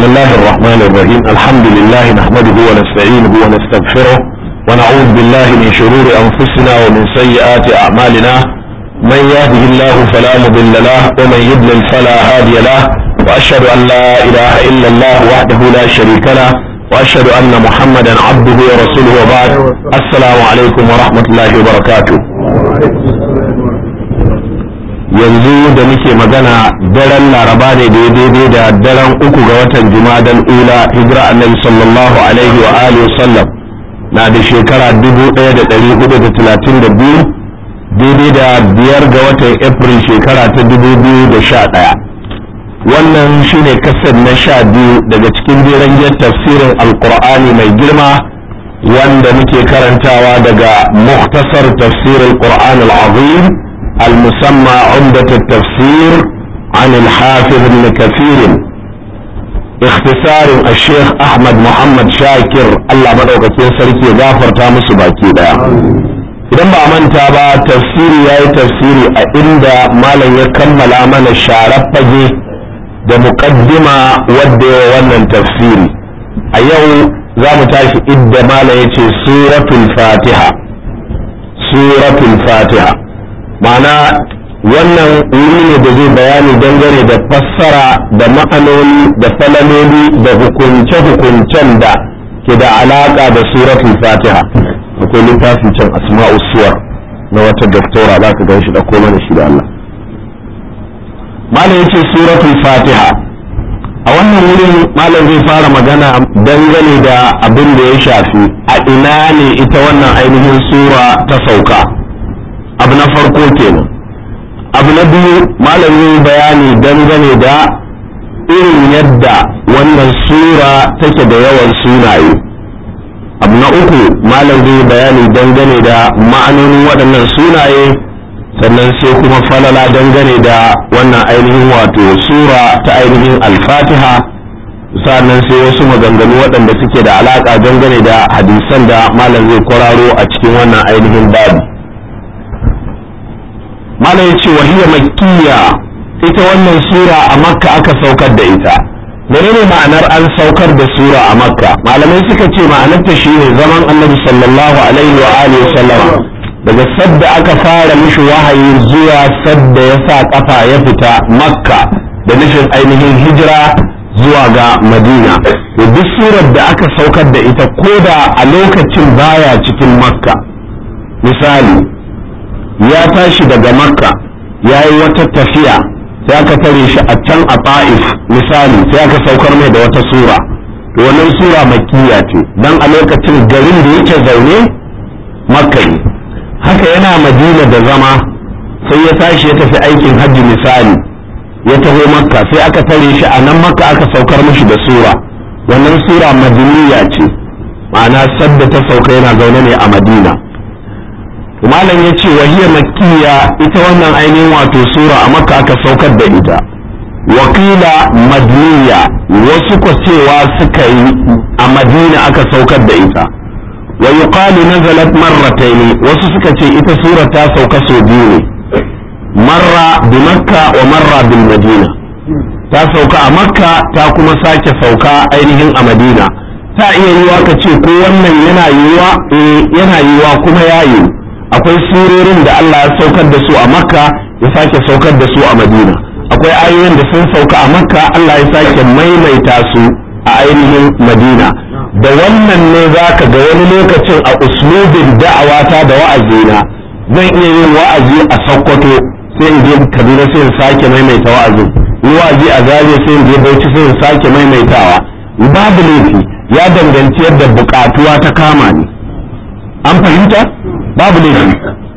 بسم الله الرحمن الرحيم الحمد لله نحمده ونستعينه ونستغفره ونعوذ بالله من شرور أنفسنا ومن سيئات أعمالنا من يهده الله فلا مضل له ومن يضلل فلا هادي له وأشهد أن لا إله إلا الله وحده لا شريك له وأشهد أن محمدا عبده ورسوله وبعد السلام عليكم ورحمة الله وبركاته yanzu da muke magana daren laraba ne daidai da daren uku ga watan jumadan ula hijira annabi sallallahu alaihi wa alihi sallam na da shekara 1432 daidai da biyar ga watan april shekara ta 2011 wannan shine kasar na sha biyu daga cikin jeren tafsirin alkur'ani mai girma wanda muke karantawa daga muktasar tafsirin qur'an al-azim المسمى عمدة التفسير عن الحافظ ابن كثير اختصار الشيخ احمد محمد شاكر الله مدوكاكين سركي غافر تامس باكي دا idan ba manta ba tafsiri ya yi tafsiri a inda malam ya kammala mana sharar fage da muƙaddima wadda ya wannan tafsiri a yau za mu tashi idda malam ya ce suratul fatiha suratul fatiha ma'ana wannan wuri ne da zai bayani dangane da fassara da ma'anoni da falaloli da hukunce-hukuncen da ke da alaka da suratul fatiha akwai littafin can asma'u suwar na wata doktora za ka gan shi da mana shi da Allah malam yace suratul fatiha a wannan wurin malam zai fara magana dangane da abin da ya shafi a ina ne ita wannan ainihin sura ta sauka abu na farko kenan abu na biyu malamin bayani dangane da irin yadda wannan sura take da yawan sunaye abu na uku malam zai bayani dangane da ma'anonin waɗannan sunaye sannan sai kuma falala dangane da wannan ainihin wato sura ta ainihin alfatiha sannan sai wasu maganganu waɗanda suke da alaƙa dangane da hadisan da malam zai kwararo a cikin wannan ainihin babu malam ya ce wahiyar makkiya ita wannan sura a makka aka saukar da ita menene ma'anar an saukar da sura a makka malamai suka ce ma'anarta shine zaman annabi sallallahu alaihi wa alihi sallama daga sadda aka fara mishi wahayi zuwa sadda ya sa kafa ya fita makka da nufin ainihin hijira zuwa ga madina to duk surar da aka saukar da ita koda a lokacin baya cikin makka misali ya tashi daga makka ya yi wata tafiya sai aka tare shi a can a ta'if misali sai aka saukar mai da wata sura to wannan sura makkiya ce dan a lokacin garin da yake zaune makka ne haka yana madina da zama sai ya tashi ya tafi aikin hajji misali ya taho makka sai aka tare shi a nan makka aka saukar mishi da sura wannan sura madiniya ce ma'ana sadda ta sauka yana zaune ne a madina malam ya ce wahiyar makkiya ita wannan ainihin wato sura a makka aka saukar da ita wakila madniya wasu ko cewa suka yi a madina aka saukar da ita wa yuqalu nazalat marratayn wasu suka ce ita sura ta sauka sau biyu ne marra bi makka wa marra bil madina ta sauka a makka ta kuma sake sauka ainihin a madina ta iya yiwa ka ce ko wannan yana yiwa eh yana yiwa kuma ya yiwu akwai surorin da Allah ya saukar da su a makka ya sake saukar da su a madina akwai ayoyin da sun sauka a makka Allah ya sake maimaita su a ainihin madina da wannan ne za ka ga wani lokacin a uslubin da'awata da wa'azina zan iya yin wa'azi a sokoto sai in je kaduna sai in sake maimaita wa'azin yi wa'azi a zariya sai in je bauchi sai in sake maimaitawa babu laifi ya danganci yadda bukatuwa ta kama ni an fahimta babu laifi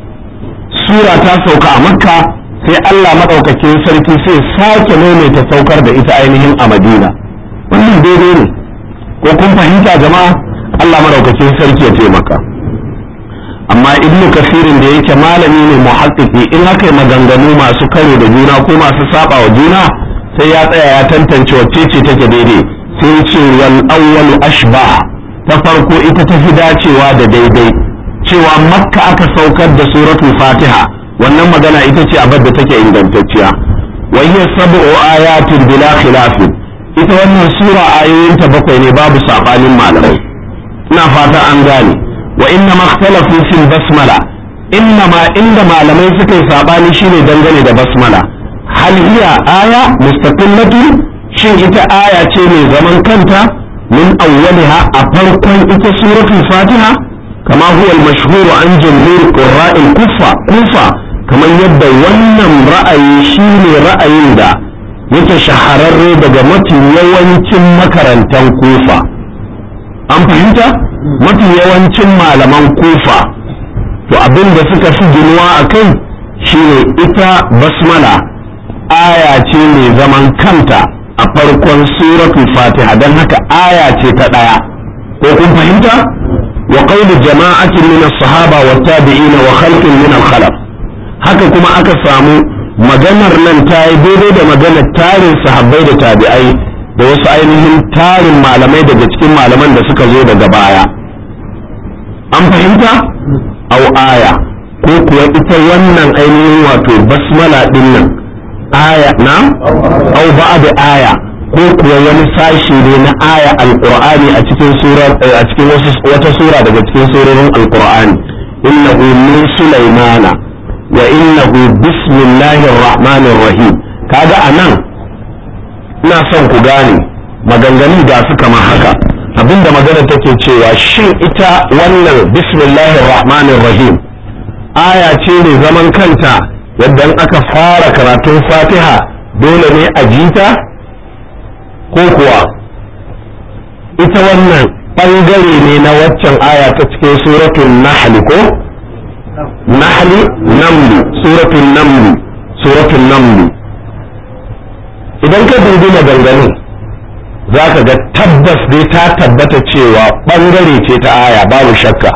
sura ta sauka a makka sai Allah maɗaukakin sarki sai sake maimaita saukar da ita ainihin a madina wannan daidai ne ko kun fahimta jama'a Allah maɗaukakin sarki ya taimaka amma ibnu kasirin da yake malami ne muhaqqqiqi in aka yi maganganu masu karo da juna ko masu saba wa juna sai ya tsaya ya tantance wacce ce take daidai sai ce wal awwalu ashbah ta farko ita ta fi dacewa da daidai cewa makka aka saukar da suratul fatiha wannan magana ita ce abin da take ingantacciya wa hiya sab'u ayatin bila khilafin ita wannan sura ayoyinta bakwai ne babu sabanin malamai ina fata an gane wa inna makhtalafu fil basmala inna ma inda malamai suka yi sabani shine dangane da basmala hal hiya aya mustaqillatu shin ita aya ce mai zaman kanta min awwaliha a farkon ita suratul fatiha kama huwa al-mashhur an jumhur qurra'il kufa kufa kamar yadda wannan ra'ayi shine ra'ayin da yake shahararre daga mafi yawancin makarantan kufa an fahimta mafi yawancin malaman kufa to abin da suka fi ginuwa a kai shine ita basmala aya ce mai zaman kanta a farkon suratul fatiha don haka aya ce ta ɗaya ko kun fahimta wa qawlu jama'atin min as-sahaba wa tabi'ina wa khalqin min al-khalaf haka kuma aka samu maganar nan ta yi daidai da maganar tarin sahabbai da tabi'ai da wasu ainihin tarin malamai daga cikin malaman da suka zo daga baya an fahimta au aya ko kuwa ita wannan ainihin wato basmala din nan aya na au ba'da aya ko kuwa wani sashi ne na aya alqur'ani a cikin sura a cikin wata sura daga cikin surorin alqur'ani innahu min sulaimana wa innahu bismillahir rahmanir rahim kaga anan ina son ku gane maganganu ga su kamar haka abinda magana take cewa shin ita wannan bismillahir rahmanir rahim aya ce ne zaman kanta yadda aka fara karatun fatiha dole ne a jita ko kuwa ita wannan ɓangare ne na waccan aya ta cikin suratul nahl ko nahli namli suratul namli suratul namli idan ka dubi maganganun za ka ga tabbas dai ta tabbata cewa ɓangare ce ta aya babu shakka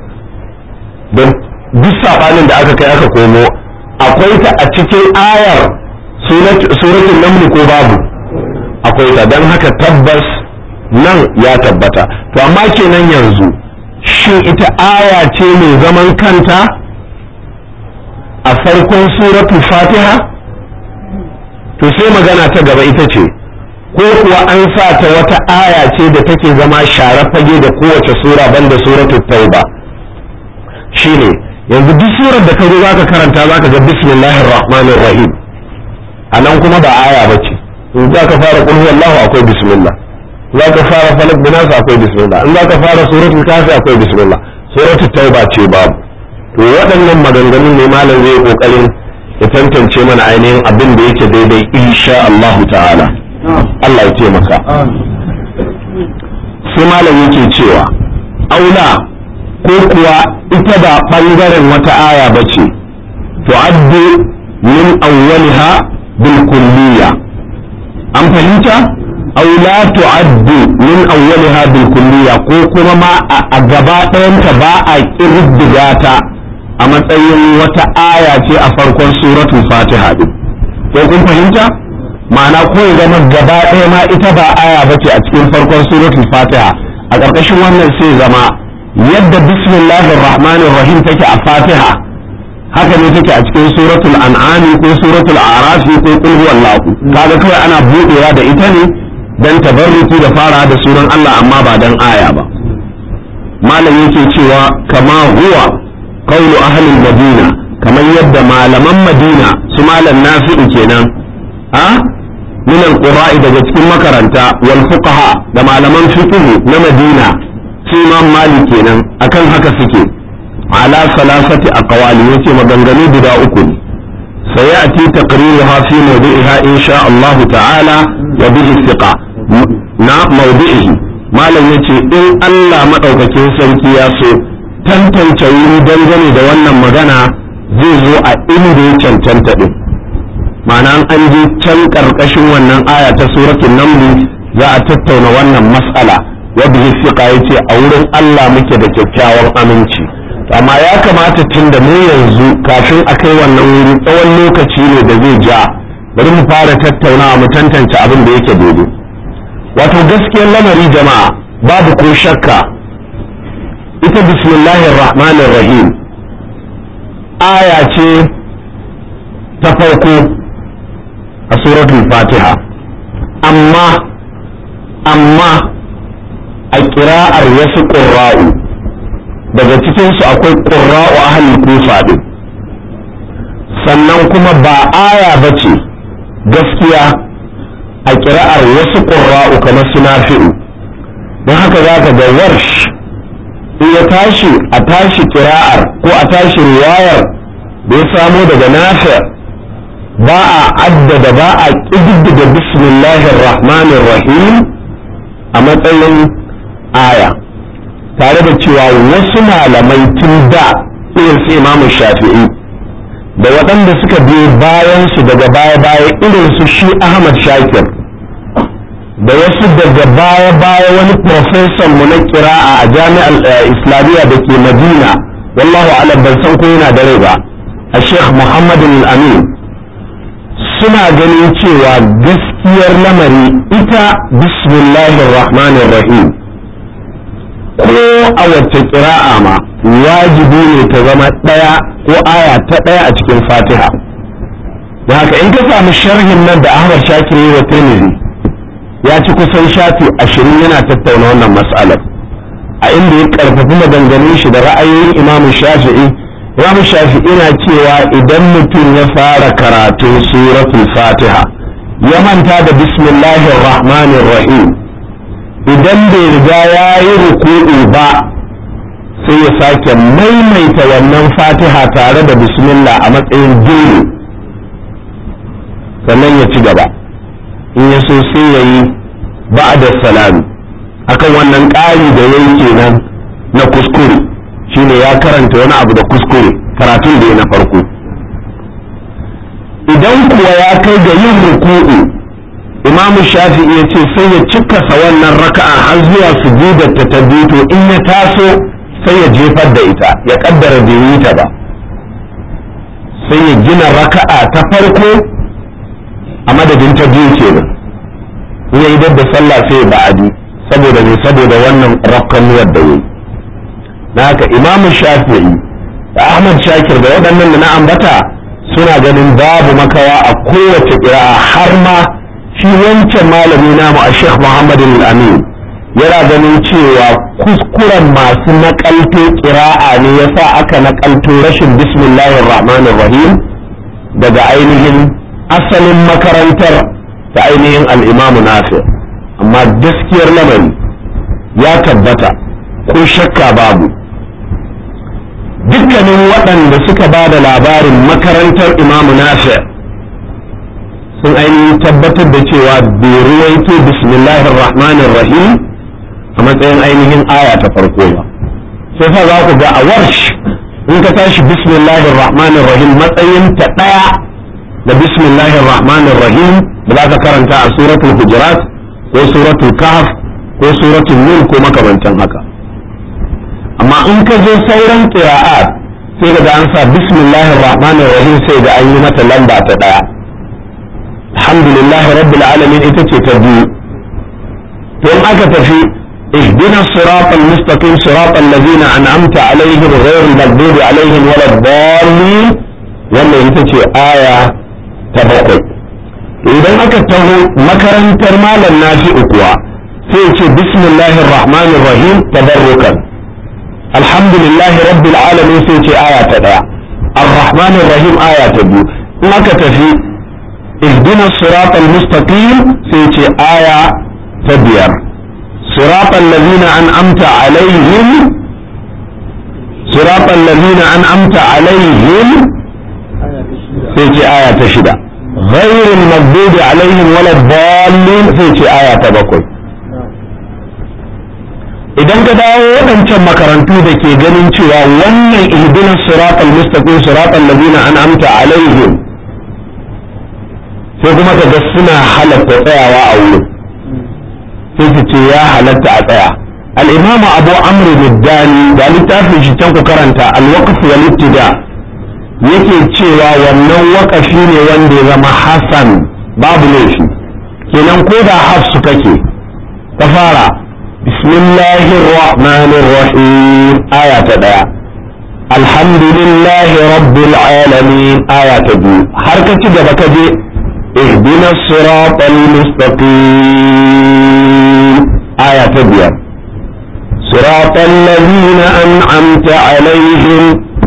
don duk saɓanin da aka kai aka komo akwai ta a cikin ayar suratul namli ko babu akwai ta don haka tabbas nan ya tabbata to amma kenan yanzu shin ita aya ce mai zaman kanta a farkon suratul fatiha to sai magana ta gaba ita ce ko kuwa an sa ta wata aya ce da take zama share fage da kowace sura banda suratul tauba shine yanzu duk surar da ka zo zaka karanta zaka ga bismillahir rahmanir rahim anan kuma ba aya bace in za ka fara qul huwallahu akwai bismillah za ka fara falak bin nas akwai bismillah in za ka fara suratul kafi akwai bismillah suratul tauba ce babu to waɗannan maganganun ne malam zai kokarin ya tantance mana ainihin abin da yake daidai insha Allah ta'ala Allah ya taimaka sai malam yake cewa aula ko kuwa ita ba ɓangaren wata aya ba ce tu'addu min awwaliha bil kulliya an fahimta aw la tu'addu min awwaliha bil kulliya ko kuma ma a gaba ɗayanta ba a kirdiga ta a matsayin wata aya ce a farkon suratul fatiha din ko kun fahimta ma'ana ko ya zama gaba ɗaya ma ita ba aya ba ce a cikin farkon suratul fatiha a ƙarƙashin wannan sai zama yadda bismillahir rahmanir rahim take a fatiha haka ne take a cikin suratul an'ami ko suratul arafi ko qul huwallahu kaga kawai ana buɗewa da ita ne dan tabarruki da fara da sunan Allah amma ba dan aya ba malam yake cewa kama huwa qawlu ahli madina kamar yadda malaman madina su malam nafi'u kenan a min alqura'i daga cikin makaranta wal fuqaha da malaman fiqh na madina su imam malik kenan akan haka suke ala salasati aqwali yace maganganu guda uku ne sayati taqriruha fi mawdi'iha insha Allah ta'ala wa bihi thiqa na mawdi'ihi malam yace in Allah madaukakin sarki ya so tantance wuri dangane da wannan magana zai zo a inda ya cancanta din ma'ana an je can karkashin wannan aya ta suratul naml za a tattauna wannan mas'ala wa bihi thiqa yace a wurin Allah muke da kyakkyawan aminci amma ya kamata tun da mu yanzu kafin a kai wannan wuri tsawon lokaci ne da zai ja bari mu fara tattaunawa mu tantance abin da yake daidai wato gaskiyar lamari jama'a babu ko shakka ita bismillahir rahmanir rahim aya ce ta farko a suratul fatiha amma amma a kira'ar wasu ƙurra'u daga cikinsu akwai ƙurra'u ahalin kufa ɗin sannan kuma ba aya ba ce gaskiya a kira'ar wasu ƙurra'u kamar su nafi'u don haka za ka ga warsh in ya tashi a tashi kira'ar ko a tashi riwayar da ya samo daga nafi ba a addada ba a ƙididdiga bismillahir rahmanir rahim a matsayin aya tare da cewa wasu malamai tun da irin su imamu shafi'i da waɗanda suka biyo bayan su daga baya-baya irin su shi ahmad shakir da wasu daga baya-baya wani profesan mu na kira'a a jami'ar islamiyya da ke madina wallahu alam ban san ko yana da rai ba a sheikh muhammad amin suna ganin cewa gaskiyar lamari ita bismillahir rahmanir rahim ko a wacce kira'a ma wajibi ne ta zama ɗaya ko aya ta ɗaya a cikin fatiha da haka in ka samu sharhin nan da ahmad shakir wa tirmidhi ya ci kusan shafi ashirin yana tattauna wannan mas'alar a inda ya karfafi maganganun shi da ra'ayoyin imam shafi'i imam shafi'i na cewa idan mutum ya fara karatun suratul fatiha ya manta da bismillahir rahmanir rahim idan bai riga ya yi ruku'u ba sai ya sake maimaita wannan fatiha tare da bismillah a matsayin jini sannan ya ci gaba in ya so sai ya yi ba'da salami akan wannan ƙari da ya yi kenan na kuskure shine ya karanta wani abu da kuskure karatun da ya na farko idan kuwa ya kai ga yin ruku'u imam shafi'i ya ce sai ya cikasa wannan raka'a har zuwa sujudarta ta biyu to in ya taso sai ya jefar da ita ya kaddara bai yi ta ba sai ya gina raka'a ta farko a madadin ta biyu kenan in ya yi da sallah sai ya ba'adi saboda ne saboda wannan rakkanuwar da yayi na haka imam shafi'i da ahmad shakir da waɗannan da na ambata suna ganin babu makawa a kowace ƙira'a har ma shi wancan malami namu a sheikh muhammad al-amin yana ganin cewa kuskuren masu nakalto ƙira'a ne yasa aka nakalto rashin bismillahir rahmanir rahim daga ainihin asalin makarantar ta ainihin al'imamu nafi amma gaskiyar lamari ya tabbata ko shakka babu dukkanin waɗanda suka ba da labarin makarantar imamu nafi sun ainihin tabbatar da cewa bai ruwaito bismillahir rahmanir rahim a matsayin ainihin aya ta farko ba sai fa za ku ga a warsh in ka tashi bismillahir rahmanir rahim matsayin ta ɗaya da bismillahir rahmanir rahim da za ka karanta a suratul hujurat ko suratul kahf ko suratul nur ko makamantan haka amma in ka zo sauran qira'at sai ga an sa bismillahir rahmanir rahim sai ga an yi mata lamba ta daya alhamdulillah rabbil alamin ita ce ta biyu to in aka tafi اهدنا الصراط المستقيم صراط الذين أنعمت عليهم غير المغضوب عليهم ولا الضالين wannan ita ce aya ta bakwai idan aka taho makarantar malam nafi'u kuwa sai ce bismillahir rahmanir rahim tabarrukan alhamdulillah rabbil alamin sai ce aya ta daya arrahmanir rahim aya ta biyu in aka tafi ihdina siratal mustaqim sai ce aya ta biyar siratal ladina an'amta alaihim siratal ladina an'amta alaihim sai ce aya ta shida غير المغضوب عليهم ولا الضالين sai ce aya ta bakwai idan ka dawo waɗancan makarantu da ke ganin cewa wannan ihdina siratal mustaqim siratal ladina an'amta alaihim sai kuma ka ga suna halatta tsayawa a wurin sai su ce ya halatta a tsaya al-imamu abu amr biddani da littafin shi can ku karanta al-waqf wal ibtida yake cewa wannan wakafi ne wanda ya zama hasan babu laifi kenan ko da hafsu kake ta fara bismillahir rahmanir rahim aya ta daya alhamdulillahi rabbil alamin aya ta biyu har ka ci gaba ka je اهدنا الصراط المستقيم biyar صراط الذين أنعمت عليهم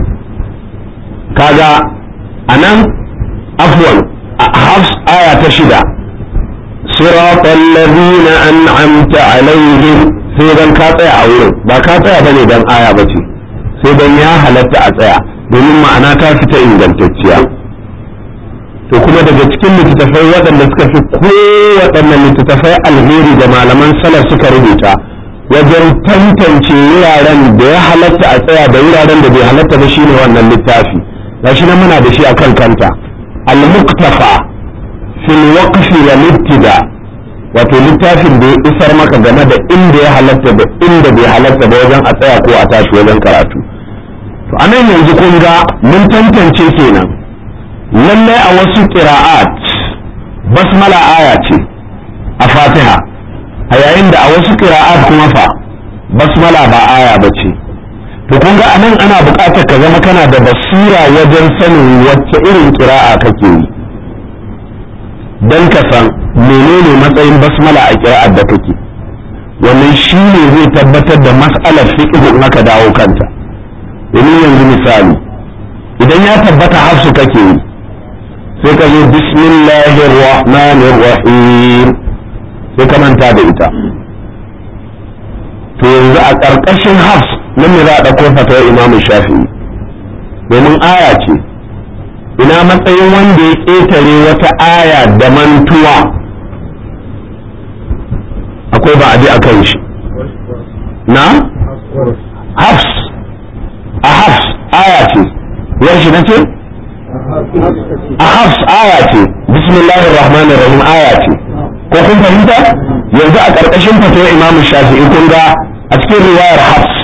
كذا أنا عفوا حفص آية تشدة صراط الذين أنعمت عليهم سيدا كاطع أولو با كاطع بني دان آية بتي سيدا يا هلتا أطيع domin ma'ana ta fita ingantacciya to kuma daga cikin littattafai waɗanda suka fi kowaɗannan littattafai alheri da malaman salaf suka rubuta wajen tantance wuraren da ya halatta a tsaya da wuraren da bai halatta ba shine wannan littafi gashi nan muna da shi akan kanta al-muktafa fil waqfi wal ibtida wato littafin da ya isar maka game da inda ya halatta da inda bai halatta ba wajen a tsaya ko a tashi wajen karatu to anan yanzu kun ga mun tantance kenan lallai a wasu qira'at basmala aya ce a fatiha a yayin da a wasu qira'at kuma fa basmala ba aya ba ce to kun ga anan ana buƙatar ka zama kana da basira wajen sanin wacce irin qira'a kake yi dan ka san menene matsayin basmala a qira'ar da kake wannan shi ne zai tabbatar da mas'alar fiqh in aka dawo kanta domin yanzu misali idan ya tabbata hafsu kake yi sai ka zo bismillahir rahmanir rahim sai ka manta da ita to yanzu a ƙarƙashin hafs nan ne za a ɗauko fatawar imamu shafi'i domin aya ce ina matsayin wanda ya ƙetare wata aya da mantuwa akwai ba a bi a kan shi na hafs a hafs aya ce yar shi na ce a hafs aya ce bismillahir rahmanir rahim aya ce ko kun fahimta yanzu a ƙarƙashin fatawar imamu shafi'i kun ga a cikin riwayar hafs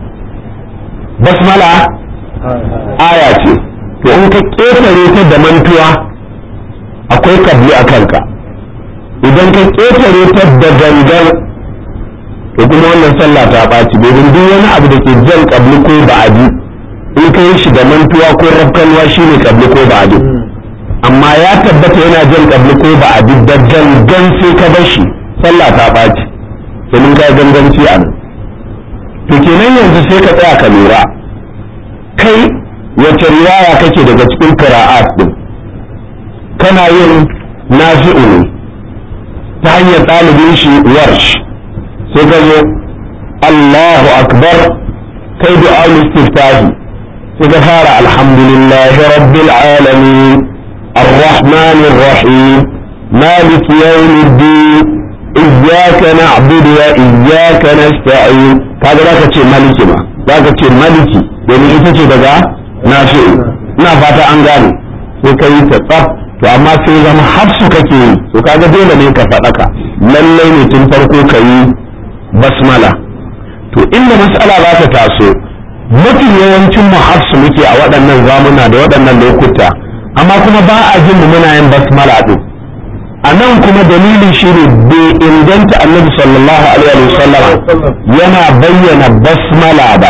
basmala aya ce to in ka ƙetare ta da mantuwa akwai kabli a kanka idan ka ƙetare ta da gangan to kuma wannan sallah ta ɓaci domin duk wani abu da ke jan kabli ko ba'adi in ka yi shi da mantuwa ko rafkanwa shine kabli ko ba'adi amma ya tabbata yana jan kabli ko ba'adi da gangan sai ka bar shi sallah ta ɓaci domin ka ganganci a nan to kenan yanzu sai ka tsaya ka lura kai wace riwaya kake daga cikin qira'at din kana yin nafi'u ne ta hanyar ɗalibin shi warsh sai ka zo Allahu akbar kai du'a istiftahi sai ka fara alhamdulillahi rabbil alamin الرحمن الرحيم مالك يوم الدين إياك نعبد وإياك نستعين kaga za ka ce maliki ma za ka ce maliki domin ita ce daga nafi'u ina fata an gane sai ka yi ta tsaf to amma sai zama hafsu kake yi to kaga dole ne ka faɗaka lallai ne tun farko ka yi basmala to inda mas'ala za ta taso mafi yawancin mu hafsu muke a waɗannan zamuna da waɗannan lokuta amma kuma ba a jin mu muna yin basmala din a nan kuma dalilin shi ne bai inganta annabi sallallahu alaihi wasallam yana bayyana basmala ba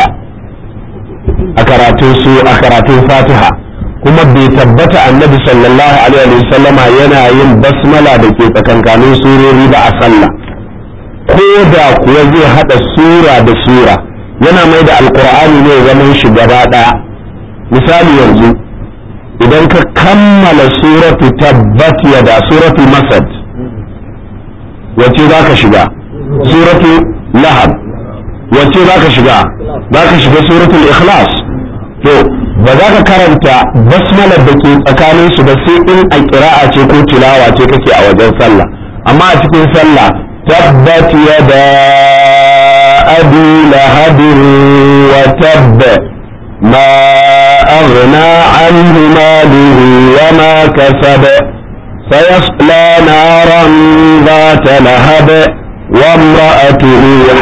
a karatun su a karatun fatiha kuma bai tabbata annabi sallallahu alaihi wasallama yana yin basmala da ke tsakankanin surori ba a sallah ko da kuwa zai hada sura da sura yana mai da alkur'ani ne zaman shi gaba daya misali yanzu idan ka kammala suratu tabbat yada suratu masad wace za ka shiga suratu lahab wace za ka shiga za ka shiga suratul ikhlas to ba za ka karanta basmalar da ke tsakanin su ba sai in a kira'a ce ko tilawa ce kake a wajen sallah amma a cikin sallah tabbat yada abi lahabin wa tabba ما أغنى عنه ماله وما كسب سيصلى نارا ذات لهب وامرأته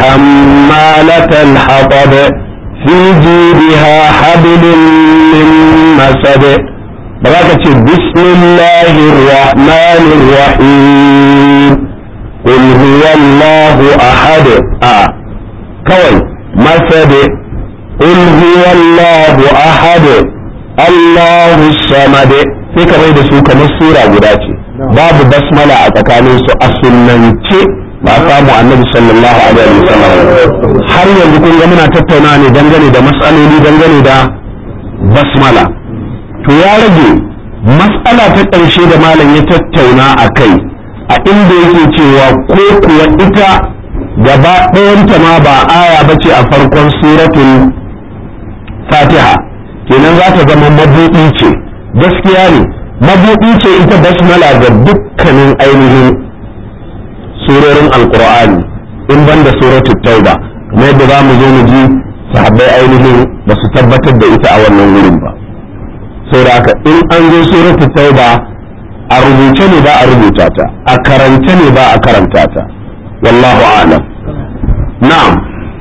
حمالة الحطب في جيبها حبل من مسد بركة بسم الله الرحمن الرحيم قل هو الله أحد آه كوي مسد قل هو الله أحد الله الصمد sai ka da su kamar sura guda ce babu basmala a tsakanin su a sunnance ba a samu annabi sallallahu alaihi wasallam har yanzu kun ga muna tattauna ne dangane da matsaloli dangane da basmala to ya rage matsala ta ƙarshe da malam ya tattauna a kai a inda yake cewa ko kuwa ita gaba ɗayanta ma ba aya ba ce a farkon suratul fatiha kenan za ta zama mabuɗi ce gaskiya ne mabuɗi ce ita basmala ga dukkanin ainihin surorin alkur'ani in ban da suratul tauba kamar yadda za mu zo mu ji sahabbai ainihin ba su tabbatar da ita a wannan wurin ba saboda haka in an zo suratul tauba a rubuce ne ba a rubuta ta a karance ne ba a karanta ta wallahu a'lam na'am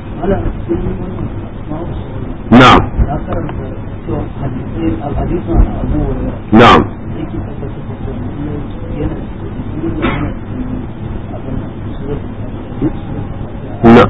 na'am na'am na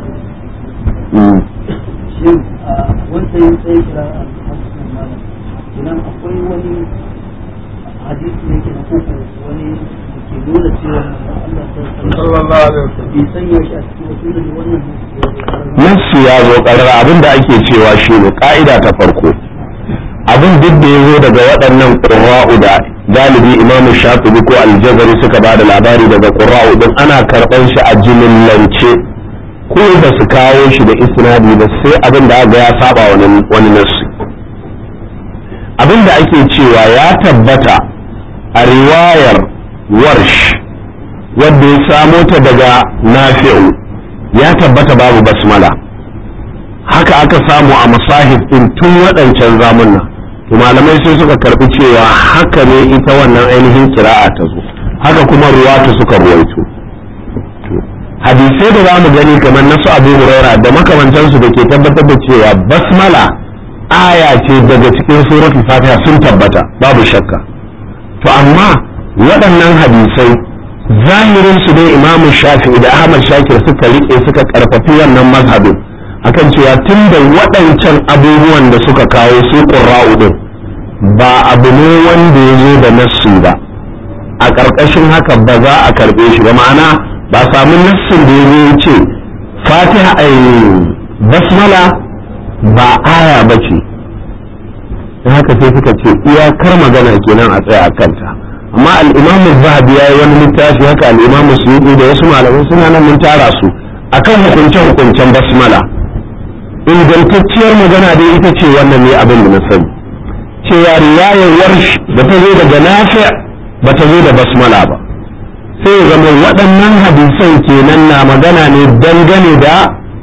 shin wanda ya tsaye kira a hasunan malam idan akwai wani hadisi ne ke na koko wani da ke nuna cewa Allah sallallahu alaihi wasallam bai sanya shi a cikin wasu da wannan nassi ya zo ƙarar abin da ake cewa shi ne ƙa'ida ta farko abin duk da ya zo daga waɗannan ƙurra'u da galibi imamu shafi'i ko aljazari suka ba da labari daga ƙurra'u din ana karɓar shi a jimillance ko ba su kawo shi da isnadi ba sai abin da aka ya saba wani nassi abin da ake cewa ya tabbata a riwayar warsh wadda ya samo ta daga nafi'u ya tabbata babu basmala haka aka samu a masahif din tun waɗancan zamunna to malamai sai suka karbi cewa haka ne ita wannan ainihin kira'a ta zo haka kuma ruwata suka ruwaito hadisai da za mu gani kamar nasu abu huraira da makamantansu da ke tabbatar da cewa basmala aya ce daga cikin suratul fatiha sun tabbata babu shakka to amma waɗannan hadisai zahirin su dai imamu shafi'i da ahmad shakir suka rike suka karfafi wannan mazhabin akan cewa tun da waɗancan abubuwan da suka kawo su ƙurra'u din ba abu ne wanda ya zo da nassu ba a ƙarƙashin haka ba za a karɓe shi ba ma'ana ba samu nassin da ya zo ya ce fatiha ai basmala ba aya ba ce haka sai suka ce iyakar magana kenan a tsaya a kanta amma al'imamu zahabi ya yi wani littafi haka al'imamu suyuɗi da wasu malamai suna nan mun tara su akan hukunce-hukuncen basmala ingantacciyar magana dai ita ce wannan ne abin da na sani cewa riwayar warsh da ta zo daga nafi ba ta zo da basmala ba sai ya zama waɗannan hadisan kenan na magana ne dangane da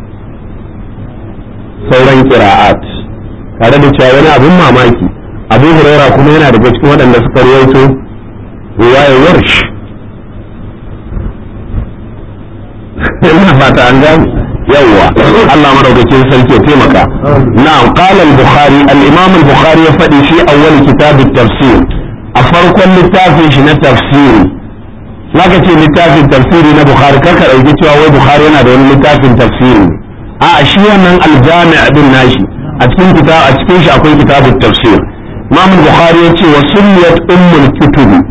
sauran kira'at tare da cewa wani abin mamaki abu huraira kuma yana daga cikin waɗanda suka rawaito riwayar warsh ina fata an gani yawwa Allah madaukakin sarki ya taimaka na'am qala al-bukhari al-imam al-bukhari ya faɗi fi awwal kitab at-tafsir a farkon littafin shi na tafsiri zaka ce littafin tafsiri na bukhari karka dauki cewa wai bukhari yana da wani littafin tafsiri a shi wannan al-jami' din nashi a cikin kitab a cikin shi akwai kitabut tafsir imam al-bukhari ya ce wa sunniyat ummul kutubi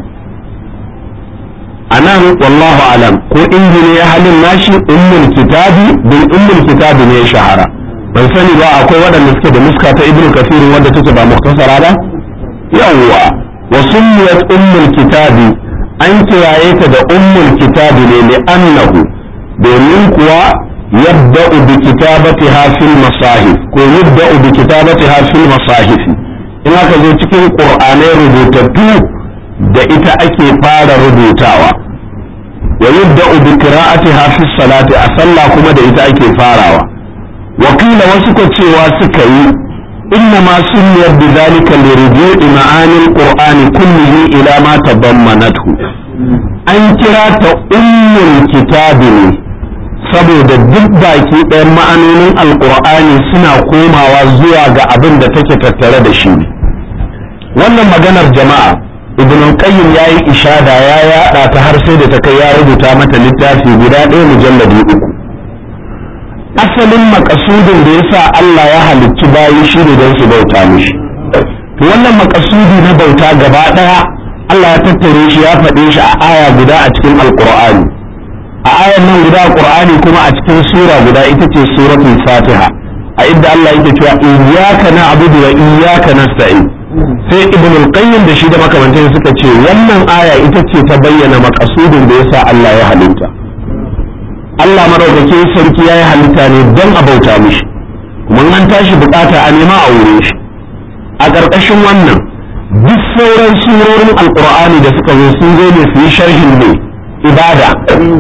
anan wallahu alam ko injini ya halin nashi ummul kitabi bin ummul kitabi ne ya shahara ban sani ba akwai waɗanda suke da muska ta ibnu kafir wanda take ba muktasara ba yawwa wa sunniyat ummul kitabi an kiraye ta da ummul kitabi ne li annahu domin kuwa yabda'u bi kitabatiha fil masahif ko yabda'u bi kitabatiha fil masahif in aka zo cikin qur'anai rubutattu da ita ake fara rubutawa wa yabda'u bi qira'atiha fi salati a sallah kuma da ita ake farawa wakila wasu ko cewa suka yi inna ma sunniyar bi zalika li ruju'i ma'anil qur'ani kullihi ila ma tadammanathu an kira ta ummul kitabi ne saboda duk baki ɗayan ma'anonin alqur'ani suna komawa zuwa ga abin da take tattare da shi wannan maganar jama'a ibn qayyim yayi ishada ya yada ta har sai da ta kai ya rubuta mata littafi guda ɗaya mujalladi uku asalin makasudin da yasa Allah ya halicci bayi shi ne don su bauta mishi to wannan makasudi na bauta gaba ɗaya Allah ya tattare shi ya faɗe shi a aya guda a cikin alqur'ani a ayan nan guda qur'ani kuma a cikin sura guda ita ce suratul fatiha a inda Allah yake cewa iyyaka na'budu wa iyyaka nasta'in sai ibn al-qayyim da shi da makamantan suka ce wannan aya ita ce ta bayyana makasudin da yasa Allah ya halitta Allah madaukakin sarki ya yi halitta ne don a bauta mishi mun an tashi bukata a nema a wurin shi a ƙarƙashin wannan duk sauran surorin alƙur'ani da suka zo sun zo ne su yi sharhin ne ibada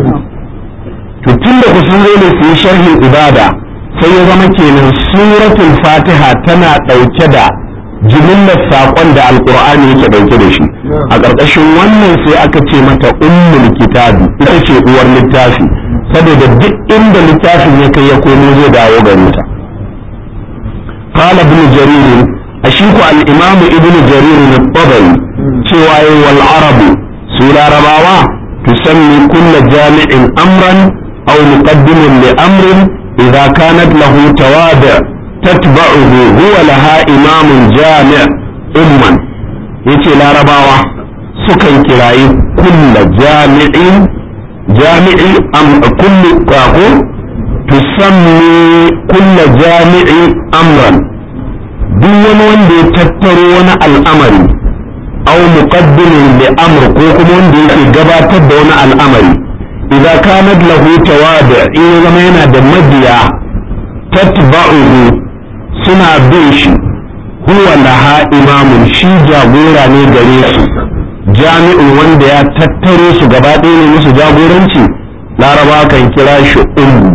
to tun da ku sun zo ne su yi sharhin ibada sai ya zama kenan suratul fatiha tana ɗauke da jimillar saƙon da alƙur'ani yake ɗauke da shi a ƙarƙashin wannan sai aka ce mata ummul kitabi ita ce uwar littafi saboda duk inda littafin ya kai ya komo zai dawo gare ta qala ibn jarir ashiku al-imam ibn jarir al-tabari cewa yi wal arabu su larabawa tusammi kulla jami'in amran aw muqaddimin li amrin idza kanat lahu tawadi' tatba'uhu huwa laha imamun jami' umman yace larabawa sukan kirayi kulla jami'in jami'i am kullu ko tusammi kulla jami'i amran duk wani wanda ya tattaro wani al'amari aw muqaddimin li amr ko kuma wanda yake gabatar da wani al'amari idza kanat lahu tawadi in ya zama yana da mabiya tatba'uhu suna bin shi huwa laha imamun shi jagora ne gare su jami'in wanda ya tattaro su gaba ɗaya ne musu jagoranci laraba kan kira shi ummu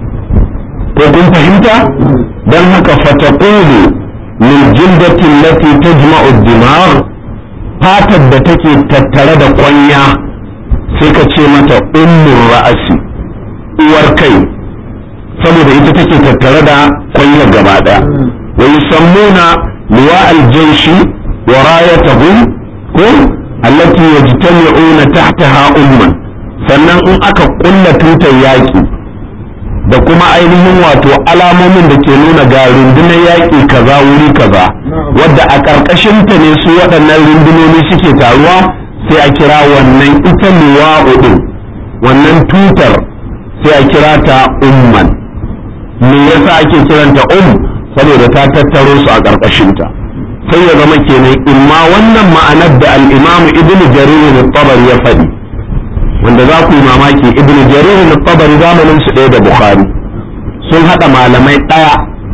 ko kun fahimta don haka fataqulu min jildatin lati tajma'u dimagh fatar da take tattare da kwanya sai ka ce mata ummur ra'asi uwar kai saboda ita take tattare da kwanya gaba daya wa yusammuna liwa aljayshi wa rayatahum ko allati yajtami'una tahtaha umman sannan in aka kulla tutar yaki da kuma ainihin wato alamomin da ke nuna ga rundunar yaƙi kaza wuri kaza wadda a ƙarƙashinta ne su waɗannan rundunoni suke taruwa sai a kira wannan ita luwa'u ɗin wannan tutar sai a kira ta umman me yasa ake kiranta um saboda ta tattaro su a ƙarƙashinta sai ya zama kenan imma wannan ma'anar da al-imam ibnu jarir al-tabari ya faɗi wanda za ku yi mamaki ibnu jarir al-tabari zamanin su ɗaya da bukhari sun haɗa malamai ɗaya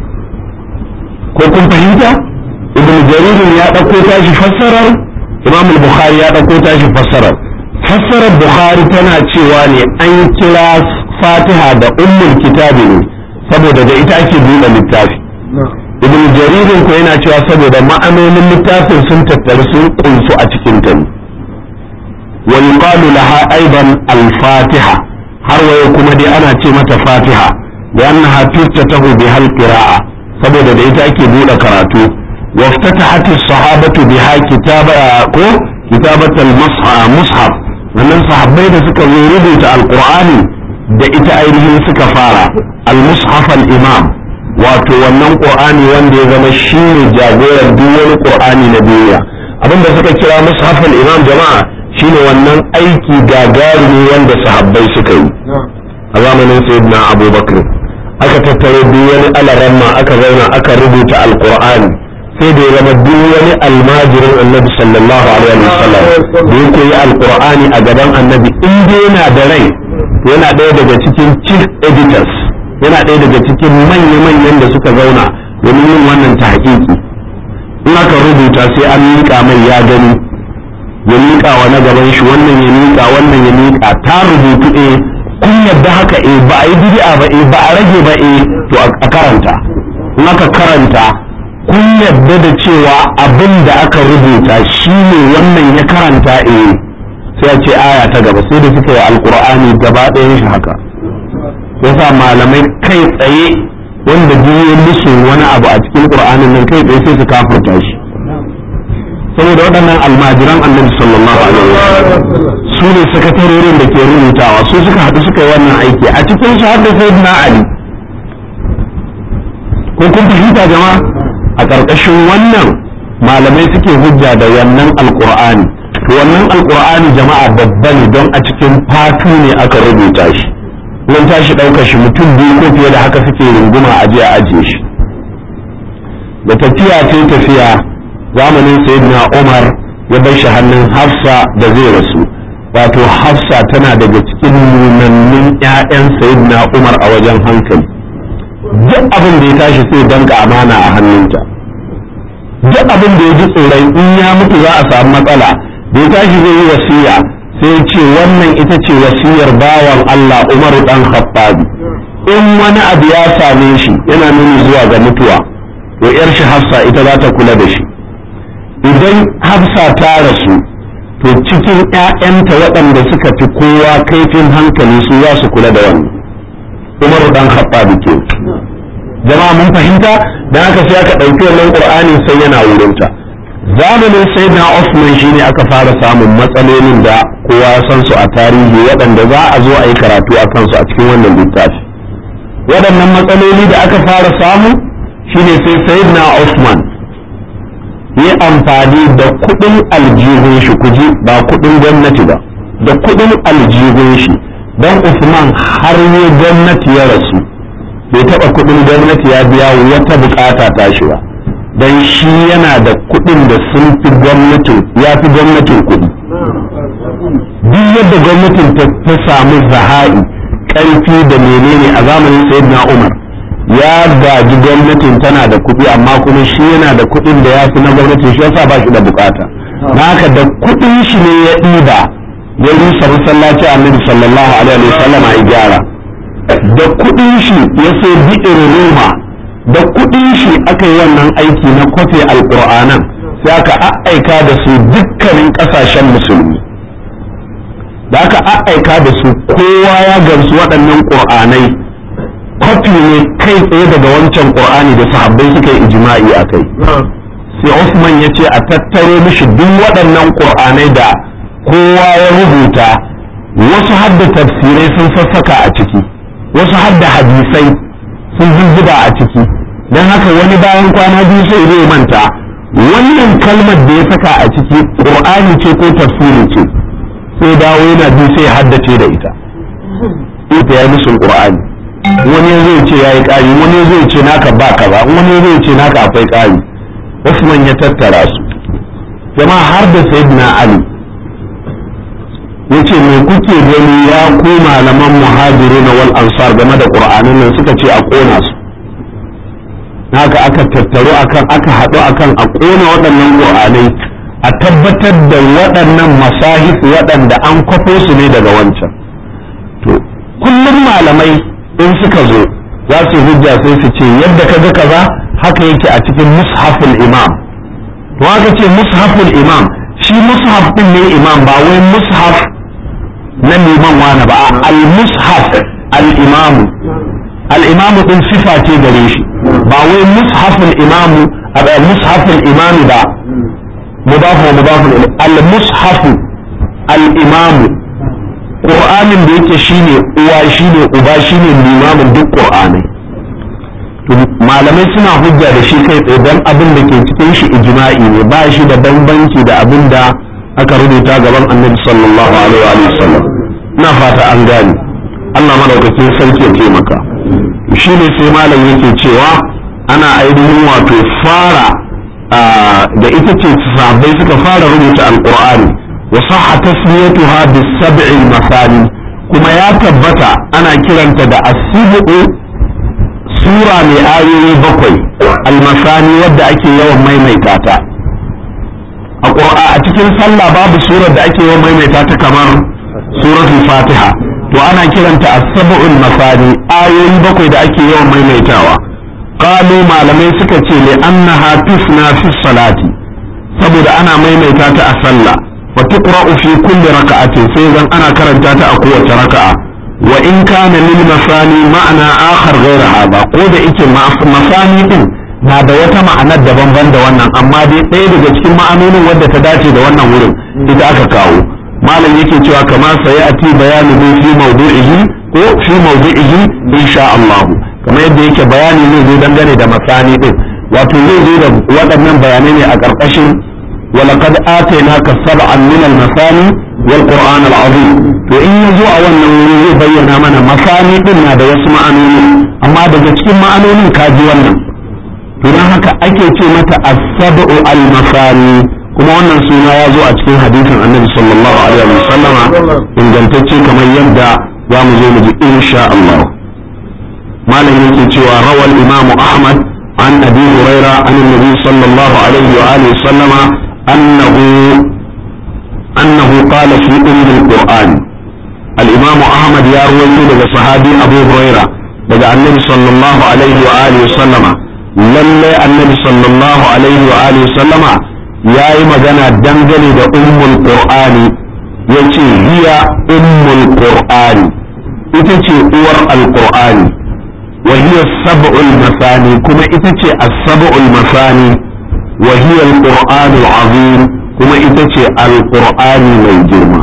ko kun fahimta ibnu jarir ya ɗauko tashi fassarar imam al-bukhari ya ɗauko tashi fassarar fassarar bukhari tana cewa ne an kira fatiha da ummul kitabi ne saboda da ita ake buɗe littafi ibn jaririn ko yana cewa saboda ma'anonin littafin sun tattaru sun kunsu a cikin ta ne wa yuqalu laha aidan al-fatiha har waye kuma dai ana ce mata fatiha da annaha tuftatahu bi hal qira'a saboda da ita ake bude karatu waftatahat as-sahabatu biha kitaba ko kitabat al-mushaf wannan sahabbai da suka zo rubuta alqur'ani da ita ainihin suka fara al-mushaf al-imam wato wannan qur'ani wanda ya zama shine jagoran duk wani qur'ani na duniya abinda suka kira mushaf al-imam jama'a shine wannan aiki gagarumi wanda sahabbai suka yi a zamanin sayyidina abubakar aka tattaro duk wani alaramma aka zauna aka rubuta alqur'ani sai da ya zama duk wani almajirin annabi sallallahu alaihi wasallam da ya koyi alqur'ani a gaban annabi in dai yana da rai yana ɗaya daga cikin chief editors yana ɗaya daga cikin manya-manyan da suka zauna domin yin wannan ta hakiki in aka rubuta sai an miƙa mai ya gani ya miƙa wa na gaban shi wannan ya miƙa wannan ya miƙa ta rubutu eh kun yadda haka eh ba a yi bid'a ba eh ba a rage ba eh to a karanta in aka karanta kun yadda da cewa abin da aka rubuta shine wannan ya karanta eh sai a ce aya ta gaba sai da suka yi alkur'ani gaba ɗayan shi haka yasa malamai kai tsaye wanda biyu musu wani abu a cikin qur'anin nan kai tsaye sai su kafirta shi saboda waɗannan almajiran annabi sallallahu alaihi wasallam su ne sakatarorin da ke rubutawa su suka haɗu suka yi wannan aiki a cikin su har da sayyidina ali ko kun fahimta jama'a a ƙarƙashin wannan malamai suke hujja da wannan alqur'ani to wannan alkur'ani jama'a babba ne don a cikin fatu ne aka rubuta shi nan tashi ɗaukar shi mutum biyu ko fiye da haka suke runguma a jiya ajiye shi da tafiya ce tafiya zamanin sayyidina umar ya bar shi hannun hafsa da zai rasu wato hafsa tana daga cikin nunannin 'ya'yan sayyidina umar a wajen hankali duk abin da ya tashi sai danka amana a hannunta duk abin da ya ji tsoron in ya mutu za a samu matsala da ya tashi zai yi wasiya sai ce wannan ita ce wasiyar bawan Allah Umaru dan Khattabi in wani abu ya same shi yana nuni zuwa ga mutuwa to yar shi Hafsa ita za ta kula da shi idan Hafsa ta rasu to cikin ƴaƴanta waɗanda suka fi kowa kaifin hankali su za su kula da wannan Umaru dan Khattabi ke jama'a mun fahimta dan haka sai aka ɗauki wannan Qur'ani sai yana wurinta zamanin sayyidina Usman shine aka fara samun matsalolin da kowa ya san su a tarihi waɗanda za a zo a yi karatu a kansu a cikin wannan littafi waɗannan matsaloli da aka fara samu shine sai sayyidina Usman yi amfani da kuɗin aljihun shi kuji ba kuɗin gwamnati ba da kuɗin aljihun shi don Usman har yi gwamnati ya rasu bai taɓa kuɗin gwamnati ya biya wata bukata tashi ba don shi yana da kuɗin da sun fi gwamnatin ya fi gwamnatin kuɗi duk yadda gwamnatin ta samu zaha'i ƙarfi da menene a zamanin sayyidina umar ya gaji gwamnatin tana da kuɗi amma kuma shi yana da kuɗin da ya fi na gwamnatin shi yasa ba shi da bukata haka da kuɗin shi ne ya ɗiba ya rusa masallaci annabi sallallahu alaihi wa sallam a gyara da kuɗin shi ya sai bi'ir roma da kuɗin shi aka yi wannan aiki na kwafe alƙur'anan sai aka aika da su dukkanin ƙasashen musulmi da aka aika da su kowa ya gamsu waɗannan ƙur'anai kwafi ne kai tsaye daga wancan ƙur'ani da sahabbai suka yi ijma'i a kai sai Usman ya ce a tattaro mishi duk waɗannan ƙur'anai da kowa ya rubuta wasu hadda tafsirai sun sassaka a ciki wasu hadda hadisai sun zuzzuba a ciki don haka wani bayan kwana biyu sai zai manta wannan kalmar da ya saka a ciki ƙur'ani ce ko tafsiri ce sai dawo yana bi sai haddace da ita ita ya musun ƙur'ani wani ya zai ce ya yi ƙari wani ya zai ce naka ba kaza wani ya zai ce naka akwai ƙari Usman ya tattara su jama'a har da sayyidina Ali yace me kuke gani ya ku malaman muhajiruna wal ansar game da qur'anin nan suka ce a kona su haka aka tattaru akan aka haɗu akan a kona waɗannan qur'anai a tabbatar da waɗannan masahif waɗanda an kwafo su ne daga wancan to kullum malamai in suka zo za su hujja sai su ce yadda kaga kaza haka yake a cikin mushaful imam to haka ce mushaful imam shi mushaf din ne imam ba wai mushaf na liman wani ba al-mushaf al-imamu al-imamu din sifa ce gare shi ba wai mushaful imamu mushaful imami ba mudafu mudafu al-mushaf al-imamu qur'anin da yake shine uwa shine uba shine limamin duk qur'anai malamai suna hujja da shi kai tsaye don abin da ke cikin shi ijma'i ne ba shi da bambanci da abin da aka rubuta gaban annabi sallallahu alaihi wa sallam ina fata an gane Allah madaukakin sarki ya taimaka shi ne sai malam yake cewa ana ainihin wato fara da ita ce sahabbai suka fara rubuta alqur'ani wa sahha tasmiyatuha bis sab'i masani kuma ya tabbata ana kiranta da as-sibu sura mai ayoyi bakwai almasani wadda ake yawan maimaita ta a cikin sallah babu surar da ake yawan maimaita ta kamar suratul fatiha to ana kiranta as-sab'ul masani ayoyi bakwai da ake yawan maimaitawa qalu malamai suka ce li annaha tusna fi salati saboda ana maimaita ta a sallah wa tuqra'u fi kulli raka'atin sai zan ana karanta ta a kowace raka'a wa in kana lil masani ma'ana akhar ghayra hada ko da yake masani din na da wata ma'anar daban-ban da wannan amma dai ɗaya daga cikin ma'anonin wadda ta dace da wannan wurin ita aka kawo malam yake cewa kama sai ati bayanu fi mawdu'ihi ko fi mawdu'ihi insha Allah kamar yadda yake bayani ne zai dangane da masani din wato zai zo da waɗannan bayanai ne a ƙarƙashin ولقد آتيناك سبعا من المثاني والقرآن العظيم to in ya zo a wannan wuri zai bayyana mana masani din na da wasu ma'anoni amma daga cikin ma'anonin ka ji wannan to don haka ake ce mata as-sab'u al-masani kuma wannan suna ya zo a cikin hadisin annabi sallallahu alaihi wa sallama ingantacce kamar yadda za mu zo mu ji insha Allah malam yake cewa rawal imam ahmad an abi huraira an annabi sallallahu alaihi wa alihi sallama annahu annahu qala fi umm al-qur'an al-imam ahmad ya rawaito daga sahabi abu huraira daga annabi sallallahu alaihi wa alihi sallama lalle annabi sallallahu alaihi wa alihi sallama ya yi magana dangane da ummul qur'ani ya ce hiya ummul qur'ani ita ce uwar alqur'ani wa hiya sab'ul masani kuma ita ce as-sab'ul masani wa hiya alqur'anu azim kuma ita ce alqur'ani mai girma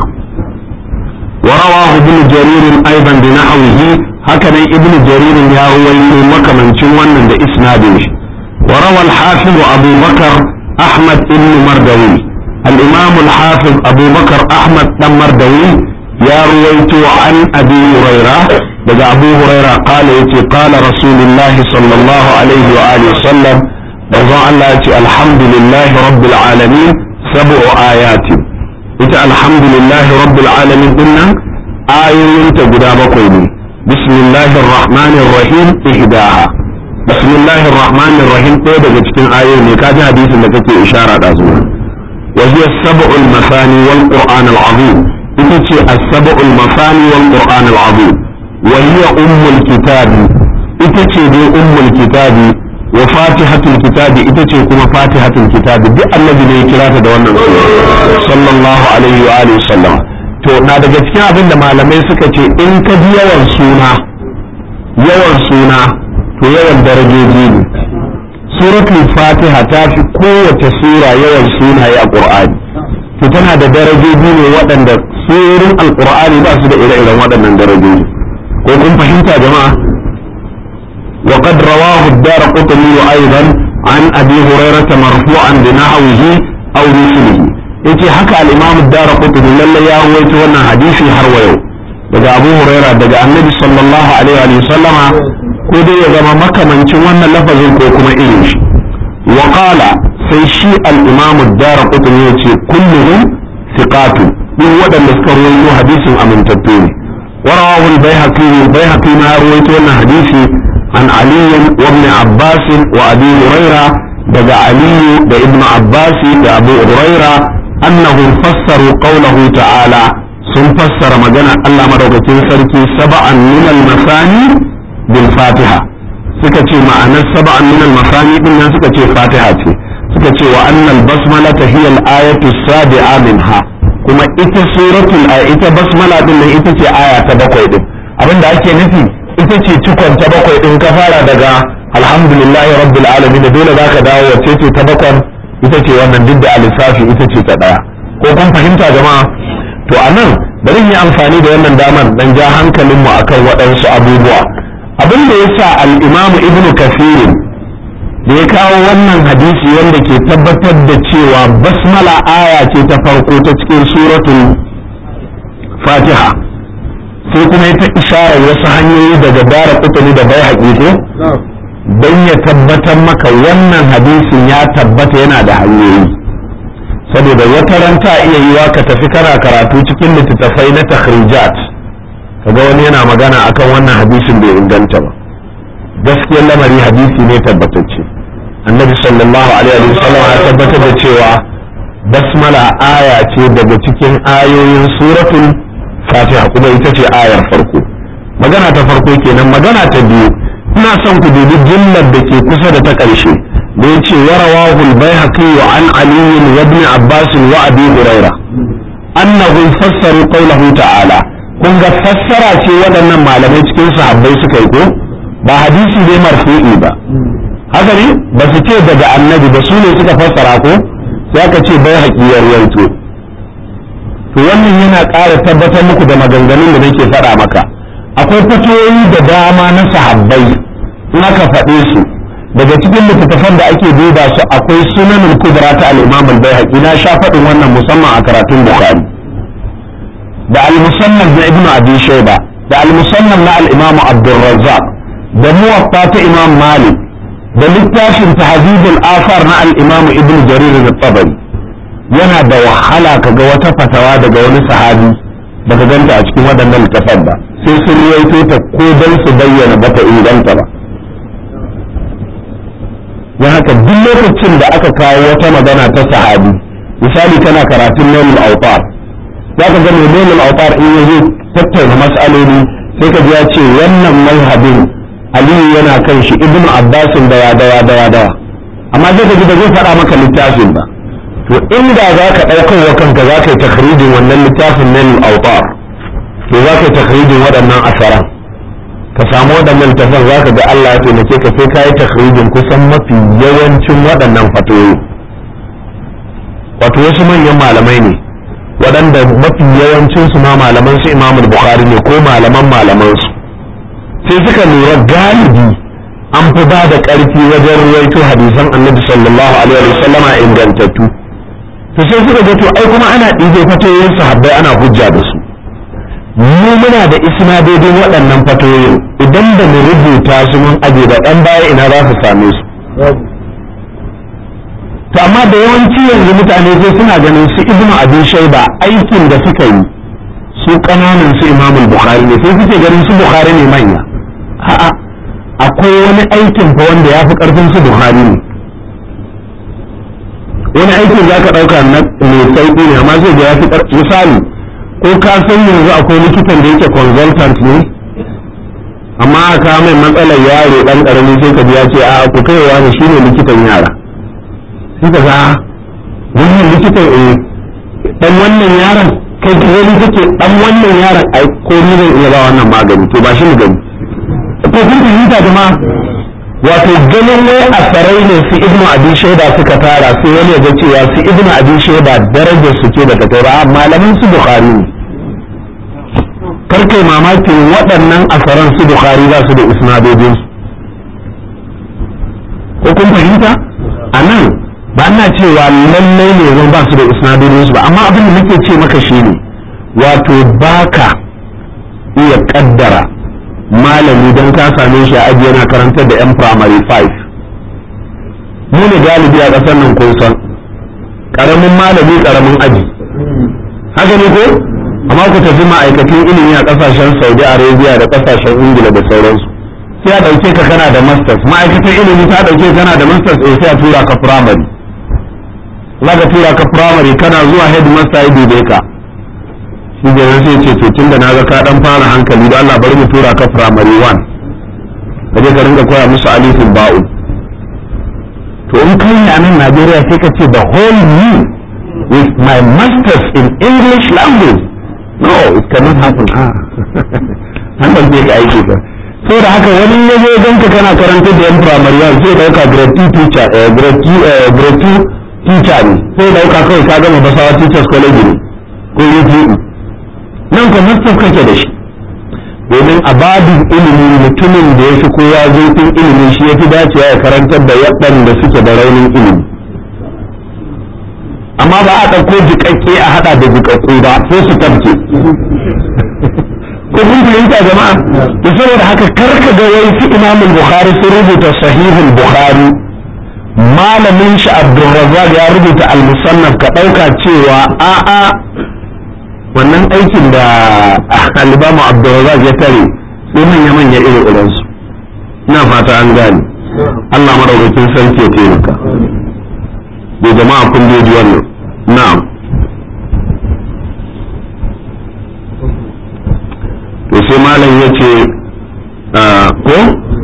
ورواه ابن جرير ايضا بنحوه هكذا ابن جرير يا رويته مكمن wannan da isnadin shi وروى الحافظ ابو بكر أحمد بن مردوي الإمام الحافظ أبو بكر أحمد بن مردوي يا رويت عن أبي هريرة بقى أبو هريرة قال يتي قال رسول الله صلى الله عليه وآله وسلم بقى الله الحمد لله رب العالمين سبع آيات إتى الحمد لله رب العالمين قلنا آية تقدا بقوي بسم الله الرحمن الرحيم إهداها bismillahir rahmanir rahim ɗaya daga cikin ayoyi ne kaji hadisin da kake ishara da zuwa wa hiya sab'ul masani wal qur'an al azim ita ce as-sab'ul masani wal qur'an al azim wa hiya ummul kitabi ita ce dai ummul kitabi wa fatihatul kitabi ita ce kuma fatihatul kitabi duk annabi ne ya kira ta da wannan suna sallallahu alaihi wa alihi sallam to na daga cikin abin da malamai suka ce in ka ji yawan suna yawan suna to yawan darajoji ne suratul fatiha ta fi kowace sura yawan sunaye a qur'ani to tana da darajoji ne waɗanda surorin alqur'ani ba su da ire-iren waɗannan darajoji ko kun fahimta jama'a wa qad rawahu ad-darqutni aidan an abi hurairah marfu'an bi nahwihi aw mislihi yace haka al-imam ad-darqutni lalle ya rawaito wannan hadisi har wa yau daga abu hurairah daga annabi sallallahu alaihi wa sallama ko dai ya zama makamancin wannan lafazin ko kuma irin shi wa qala sai shi al-imam ad-darqutni yace kulluhum thiqatu duk waɗanda suka rawaito hadisin amintattu ne ورواه البيهقي البيهقي ما رويت وانا حديثي عن علي وابن عباس وابي هريره دقى علي بابن عباس وابو هريره انهم فسروا قوله تعالى sun fassara magana Allah madaukakin sarki saba'an min al-masani bil fatiha suka ce ma'anar saba'an min al-masani din nan suka ce fatiha ce suka ce wa annal basmala hiya al-ayatu sabi'a minha kuma ita suratul ita basmala din nan ita ce aya ta bakwai din abinda ake nufi ita ce cikon ta bakwai din ka fara daga alhamdulillahi rabbil alamin dole zaka dawo wacce ce ta bakwai ita ce wannan duk da alisafi ita ce ta daya ko kun fahimta jama'a to anan bari yi amfani da wannan damar dan ja hankalinmu akan waɗansu abubuwa abin da yasa al-imamu ibnu kafirin da ya kawo wannan hadisi wanda ke tabbatar da cewa basmala aya ce ta farko ta cikin suratul fatiha sai kuma ya ta isharar wasu hanyoyi daga dara kutuni da bai haƙiƙo don ya tabbatar maka wannan hadisin ya tabbata yana da hanyoyi saboda wata ran ta iya yiwa ka tafi kana karatu cikin littattafai na takhrijat kaga wani yana magana akan wannan hadisin bai inganta ba gaskiyar lamari hadisi ne tabbatacce annabi sallallahu alaihi wa sallam ya tabbatar da cewa basmala aya ce daga cikin ayoyin suratul fatiha kuma ita ce ayar farko magana ta farko kenan magana ta biyu ina son ku dubi jillar da ke kusa da ta ƙarshe da ya ce warawahu al-baihaqi wa an ali wa ibn abbas wa abi huraira annahu fassaru qawlahu ta'ala kun ga fassara ce waɗannan malamai cikin sahabbai suka yi ko ba hadisi ne marfu'i ba haka ne ba su ce daga annabi ba su ne suka fassara ko sai aka ce bai haƙiyar yanto to wannan yana ƙara tabbatar muku da maganganun da nake faɗa maka akwai fatoyi da dama na sahabbai in aka faɗe su daga cikin littattafan da ake duba su akwai sunanin kubra ta al-imam al-baihaqi na sha faɗin wannan musamman a karatun bukhari da al-musannaf na ibnu abi shayba da al-musannaf na al-imam abdurrazzaq da muwatta ta imam malik da littafin tahzibul afar na al-imam ibnu jarir al-tabari yana da wahala kaga wata fatawa daga wani sahabi baka ganta a cikin waɗannan littafan ba sai sun ruwaito ta ko dan su bayyana bata inganta ba don haka duk lokacin da aka kawo wata magana ta sahabi misali kana karatun nailul autar za ka ga nailul autar in yazo tattauna mas'aloli sai ka ji ya ce wannan mazhabin aliyu yana kan shi ibnu abbasin dawa dawa dawa dawa amma sai ka ji ba zai faɗa maka littafin ba to inda za ka ɗaukar wa kanka za ka yi takhrijin wannan littafin nailul autar to za ka yi takhrijin waɗannan asaran ka samu waɗannan tafan za ka ga Allah ya taimake ka sai ka yi takhrijin kusan mafi yawancin waɗannan fatoyi wato wasu manyan malamai ne waɗanda mafi yawancin su ma malaman su Imam Bukhari ne ko malaman malaman su sai suka lura galibi an fi ba da ƙarfi wajen ruwaito hadisan Annabi sallallahu alaihi wasallama ingantattu to sai suka ga to ai kuma ana ɗibe fatoyin sahabbai ana hujja da su mu muna da isnadodin waɗannan fatoyin idan da mu rubuta su mun aje da ɗan baya ina za su same su to amma da yawanci yanzu mutane sai suna ganin su ibnu abin shaiba aikin da suka yi su ƙananan su imamul bukhari ne sai suke ganin su bukhari ne manya a'a akwai wani aikin fa wanda ya fi ƙarfin su bukhari ne wani aikin za ka ɗauka na mai sauƙi ne amma zai ga ya fi misali ko ka san yanzu akwai likitan da yake consultant ne amma ka mai matsalar yaro dan karami sai ka ya ce a ku kaiwa ne shine likitan yara sai ka ga wannan likitan eh dan wannan yaron kai ka gani kake dan wannan yaron ai ko ni zan iya ba wannan magani to ba shi mu gani ko kun fahimta jama'a wato ganin wai asarai ne su ibnu abi shaida suka tara sai wani ya ga cewa su ibnu abi shaida darajar su ce bata kai ba malaman su bukhari ne karkai mamakin waɗannan asaran su bukhari za su da isnadodin ko kun fahimta a nan ba na cewa lallai ne zan ba su da isnadodin su ba amma abin da nake ce maka shine wato baka iya kaddara malami don ka same shi a aji yana karantar da 'yan primary 5 mu ne galibi a ƙasar nan kun san ƙaramin malami ƙaramin aji haka ne ko amma ku tafi ma'aikatan ilimi a ƙasashen saudi arabia da ƙasashen ingila da sauransu sai a ɗauke ka kana da masters ma'aikatan ilimi ta ɗauke kana da masters eh sai a tura ka primary za ka tura ka primary kana zuwa headmaster ya dube ka shi da sai ce to tunda na ga ka dan fara hankali da Allah bari mu tura ka primary 1 ka je ka rinka koya musu alifin ba'u to in kai ne a nan Najeriya sai ka ce the whole me with my masters in English language no it cannot happen ah hankali zai ka aiki ka saboda haka wani ya zo ganka kana karanta da yan primary 1 sai dauka grade 2 teacher grade 2 grade 2 teacher ne sai dauka kawai ka gama basawa teachers college ne ko UTE nan ko mastaf kake da shi domin a babin ilimi mutumin da ya fi kowa zurfin ilimi shi ya fi dacewa ya karantar da waɗanda suke da raunin ilimi amma ba a ɗauko jiƙaƙƙe a haɗa da jiƙaƙƙu ba sai su tabke ko kun fahimta jama'a da saboda haka karka ga wai su imamul bukhari sun rubuta sahihul bukhari malamin shi abdulrazzaq ya rubuta al-musannaf ka ɗauka cewa a'a wannan aikin da alibamu abdulrazak ya tare sai manya manya irin irinsu ina fata an gane Allah madaukakin sarki ya taimaka da jama'a kun ji wannan na'am to sai malam ya ce ko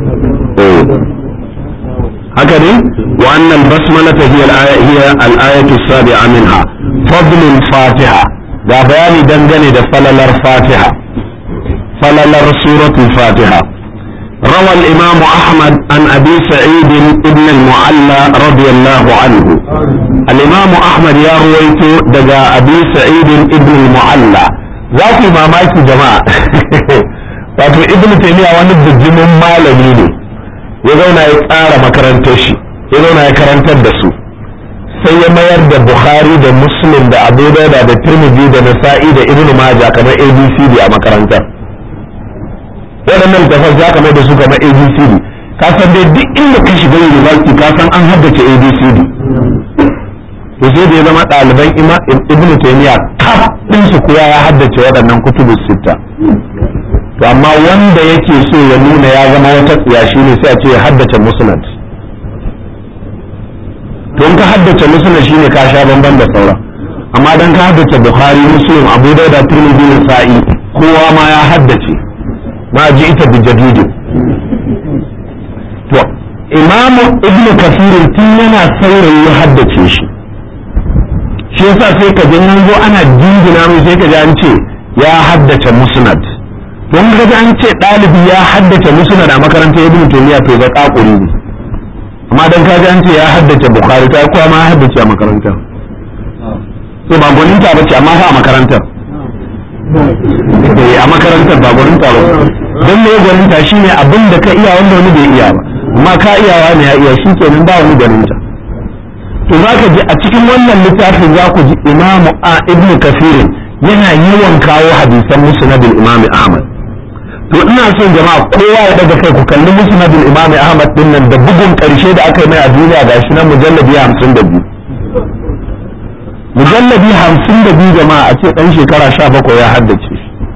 haka ne wa annal basmalata hiya al-aya al-ayatu as-sabi'a minha fadlul fatiha ga bayani dangane da falalar fatiha falalar suratul fatiha روى الإمام أحمد عن أبي سعيد ابن المعلى رضي الله عنه الإمام أحمد يا رويت دقى أبي سعيد ابن المعلى ذاك ما مايك جماعة wato ibn taymiya wani bijimin malami ne ya zauna ya tsara makarantar shi ya zauna ya karantar da su sai ya mayar da bukhari da muslim da abu dauda da tirmidhi da nasa'i da ibnu maja kamar abcd a makarantar waɗannan tafas za ka mai da su kamar abcd ka san dai duk inda ka shiga university ka san an haddace abcd to sai da ya zama ɗaliban ibnu taymiya kaf ɗin su kuwa ya haddace waɗannan kutubu sitta to amma wanda yake so ya nuna ya zama wata tsiya shine sai a ce ya haddace musnad to in ka haddace musnad shine ka sha bamban da sauran amma dan ka haddace bukhari muslim abu dauda tirmidhi nasa'i kowa ma ya haddace ma ji ita bi jadidi to imamu ibnu kasirin tun yana saurayi ya haddace shi shi yasa sai ka ji zo ana jingina mai sai ka ji an ce ya haddace musnad don ka ji an ce ɗalibi ya haddace musnad a makarantar ibnu taymiya to ga kakuri ne amma dan ka ji an ce ya haddace bukhari ta kowa ma ya haddace a makarantar so ba gwaninta ba ce amma fa a makarantar a makarantar ba gwaninta ba don me gwaninta shine abin da ka iya wanda wani bai iya ba amma ka iyawa ne ya iya shi kenan ba wani gwaninta to za ka ji a cikin wannan littafin za ku ji imamu a ibnu kafirin yana yawan kawo hadisan musnadul imami ahmad to ina son jama'a kowa ya daga kai ku kalli musnadul imami ahmad din nan da bugun karshe da aka yi mai a duniya gashi nan mujallabi hamsin da biyu mujallabi hamsin da biyu jama'a a ce dan shekara sha bakwai ya haddace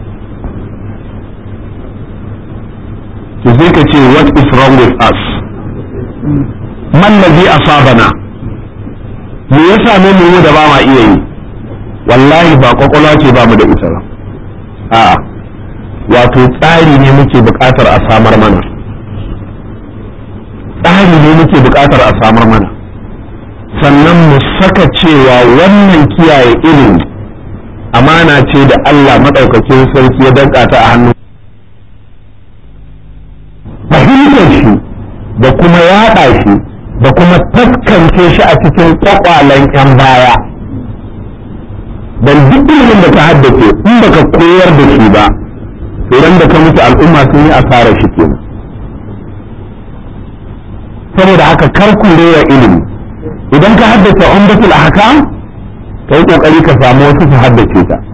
to sai ka ce what is wrong with us man ladhi asabana me ya same mu da ba ma iya yi wallahi ba kwakwalwa ce ba mu da ita ba a wato tsari ne muke buƙatar a samar mana tsari ne muke buƙatar a samar mana sannan mu saka cewa wannan kiyaye ilimi amana ce da Allah maɗaukakin sarki ya danka ta a hannu fahimtar shi da kuma yaɗa shi da kuma taskance shi a cikin kwakwalen 'yan baya don duk ilimin da ka haddace in baka koyar da shi ba idan da ka mutu al'umma sun yi asarar shi kenan saboda haka kar ku rewa ilimi idan ka haddace umdatul ahkam ka yi kokari ka samu wasu su haddace ta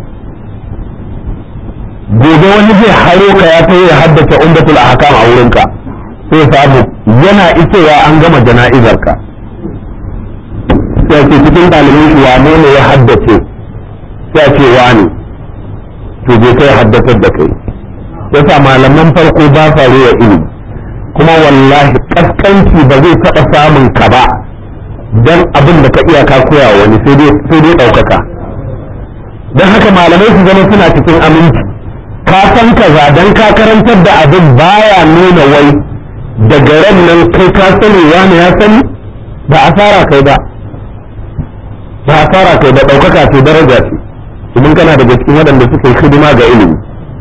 gobe wani zai haro ka ya kai ya haddace umdatul ahkam a wurinka sai samu yana isowa an gama jana'izar ka sai ce cikin ɗaliban shi wane ne ya haddace sai ce wani to je kai haddatar da kai yasa malaman farko ba sa rewa ilimi kuma wallahi kaskanci ba zai taɓa samun ka ba don abin da ka iya ka koya wani sai dai ɗaukaka don haka malamai su zama suna cikin aminci ka san kaza don ka karantar da abin baya nuna wai daga ran nan kai ka sani wani ya sani ba asara kai ba ba asara kai ba ɗaukaka ce daraja ce idan kana daga cikin waɗanda suka yi hidima ga ilimi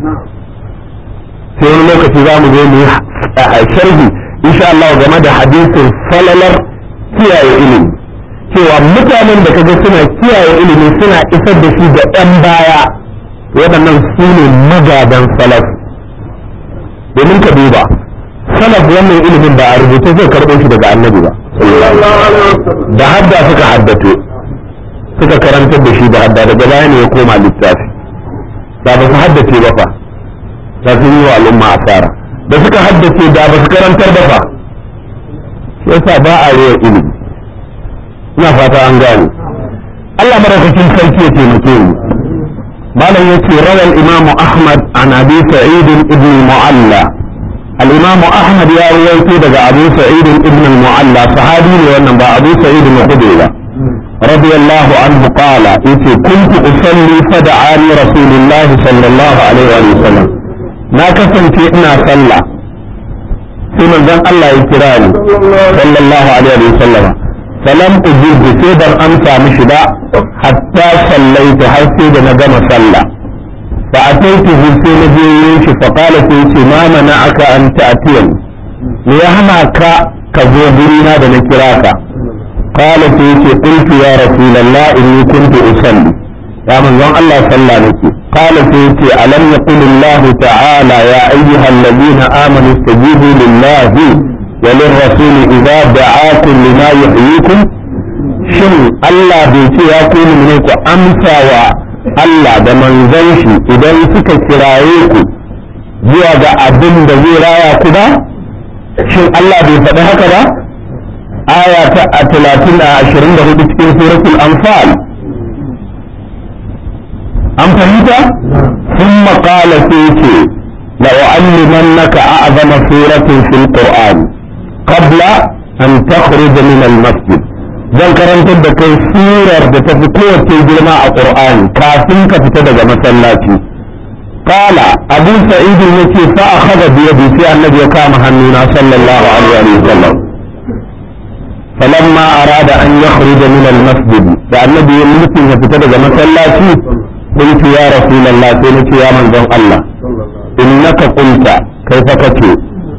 sai wani lokaci za mu zo mu yi sharhi insha Allah game da hadisin falalar kiyaye ilimi cewa mutanen da kaga suna kiyaye ilimi suna isar da shi da ɗan baya waɗannan su ne magadan salaf domin ka duba salaf wannan ilimin ba a rubuce zai karɓo shi daga annabi ba da hadda suka haddace suka karantar da shi da hadda daga baya ne ya koma littafi da ba su haddace ba fa da sun yi wa al'umma asara da suka haddace da ba su karantar ba fa yasa ba a rewa ilimi ina fata an gane Allah maraukakin sarki ya taimake mu malam yace rawal imamu ahmad an abi sa'id ibn mu'alla al-imam ahmad ya rawaito daga abu sa'id ibn mu'alla sahabi ne wannan ba abu sa'id al-khudri ba رضي الله عنه قال إذ كنت أصلي فدعاني رسول الله صلى الله عليه وسلم ما كسنت إنا صلى في من الله يكراني صلى الله عليه وسلم فلم أجيب سيدر أمسى مشدا حتى صليت حسيد نجم صلى فأتيته في نبيه فقال سيدي ما منعك أن تأتيني ليهمك كزوبرنا بنكراك قال سيدي قلت يا رسول الله إني كنت أصلي يا من زن الله صلى نكي قال سيدي ألم يقل الله تعالى يا أيها الذين آمنوا استجيبوا لله وللرسول إذا دعاكم لما يحييكم shin Allah bai ce ya kuni ne ku amsa wa Allah da manzon shi idan suka kiraye ku zuwa ga abin da zai raya ku ba shin Allah bai faɗi haka ba aya ta a talatin a ashirin da hudu cikin suratul anfal an fahimta sun maƙala sai ce لأعلمنك أعظم سورة في القرآن قبل أن تخرج من المسجد zan karantar da kai surar da ta fi kowace girma a ƙur'ani kafin ka fita daga masallaci qala abu sa'id yace fa akhadha bi yadi sai annabi ya kama hannuna sallallahu alaihi wa sallam falamma arada an yakhruja min al-masjid da annabi ya mutum ya fita daga masallaci قلت يا رسول الله سنتي يا من الله إنك قلت كيف كتي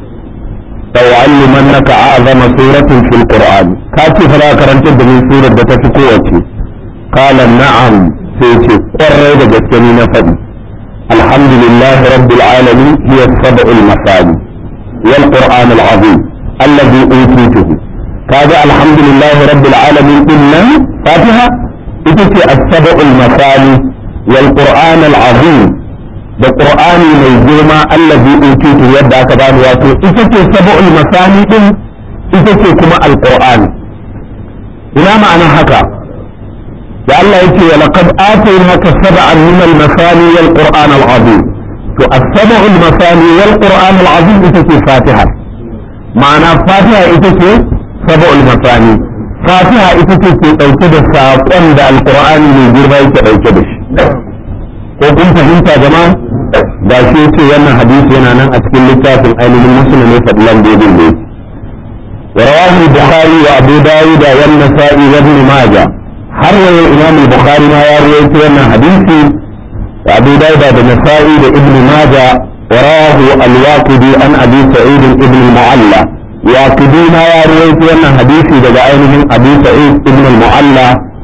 لأعلمنك أعظم سورة في القرآن كاتي فلا كرنت من سورة بتفكوتي قال نعم سيتي قرر جسكني نفدي الحمد لله رب العالمين هي السبع المثاني والقرآن العظيم الذي أوتيته كذا الحمد لله رب العالمين إلا فاتحة إتتي السبع المثاني والقرآن العظيم da qur'ani mai girma allazi utitu yadda aka bani wato ita ce sab'ul masani din ita ce kuma alqur'ani ina ma'ana haka da Allah yake wa laqad atainaka sab'an min al-masani wal qur'an al-azim to as-sab'ul masani wal qur'an al-azim ita ce fatiha ma'ana fatiha ita ce sab'ul masani fatiha ita ce ke dauke da saƙon da alqur'ani mai girma yake dauke da shi ko kun fahimta jama'a da shi ce wannan hadisi yana nan a cikin littafin ainihin musulmi fadlan daidai ne ورواه البخاري وابو داود والنسائي وابن ماجه حرر الامام البخاري ما يروي في حديثي وابو داود والنسائي وابن ماجه وراه الواقدي عن ابي سعيد ابن المعلى واقدي ما يروي في حديثي دقائنهم ابي سعيد ابن المعلى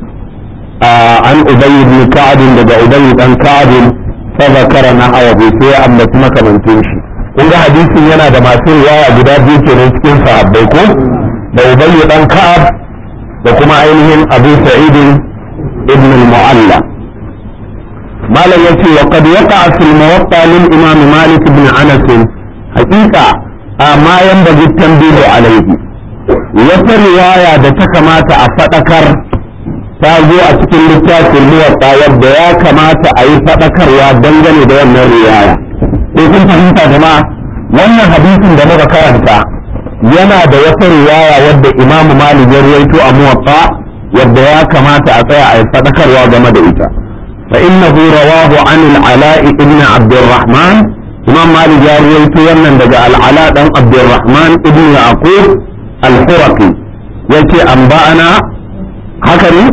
آه عن ابي بن كعب دقا ابي بن كعب فذكر نحوه sai ya ambaci makamantin shi kun ga hadisin yana da masu riwaya guda biyu kenan cikin sahabbai ko da ubayy dan ka'ab da kuma ainihin abu sa'id ibn al-mu'alla malam yace wa qad waqa'a fil muwatta lil imam malik ibn anas haqiqa amma yanbaghi tanbihu alayhi wata riwaya da ta kamata a fadakar ta zo a cikin littafin muwatta yadda ya kamata a yi faɗakarwa dangane da wannan riwaya ko kun fahimta jama'a wannan hadisin da muka karanta yana da wata riwaya wadda imamu malik ya ruwaito a muwatta wadda ya kamata a tsaya a yi faɗakarwa game da ita fa innahu rawahu an al-ala'i ibn abdurrahman imam malik ya ruwaito wannan daga al-ala dan abdurrahman ibn yaqub al-huraqi yace an ba'ana haka ne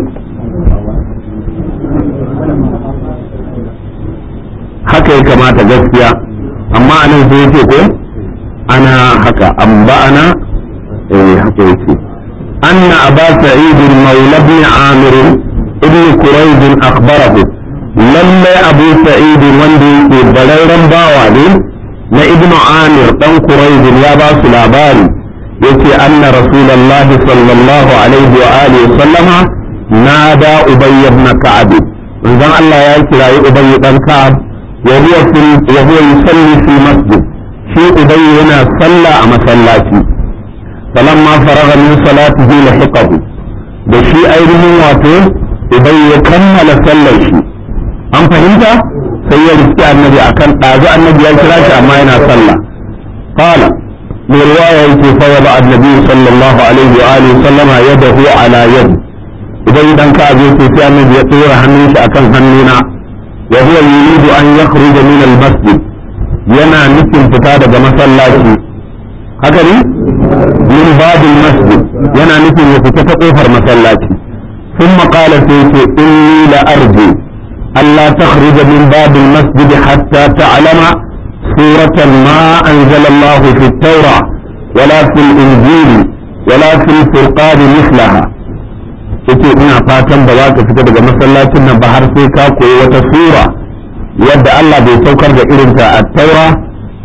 haka ya kamata gaskiya amma anan sai yake ko ana haka an ba'ana eh haka yake anna aba sa'id maula ibn amir ibn quraiz akhbarahu lalle abu sa'id wanda yake bararren bawa ne na ibn amir dan quraiz ya ba su labari yace anna rasulullah sallallahu alaihi wa alihi sallama nada ubay ibn ka'ab manzon Allah ya kirayi ubay dan ka'ab وهو في وهو يصلي في مسجد في أبي هنا صلى أما صلاتي فلما فرغ من صلاته لحقه بشي أيضا واتو أبي كمل صلى شيء أم فهمت؟ سيد النبي أكن أعزى النبي يكراش أما هنا صلى قال برواية فوضع النبي صلى الله عليه وآله وسلم يده على يد إذا إذا كان في النبي يطير هنيش أكن هنينا وهو يريد أن يخرج من المسجد ينا نفن فتادة مسلاتي هكذا من باب المسجد ينا نفن يفتت قفر مسلاتي ثم قال سيتي إني لأرجو ألا تخرج من باب المسجد حتى تعلم سورة ما أنزل الله في التوراة ولا في الإنجيل ولا في الفرقان مثلها yace ina fatan ba za ka fita daga masallacin nan ba har sai ka koyi wata sura yadda Allah bai saukar da irinta a taura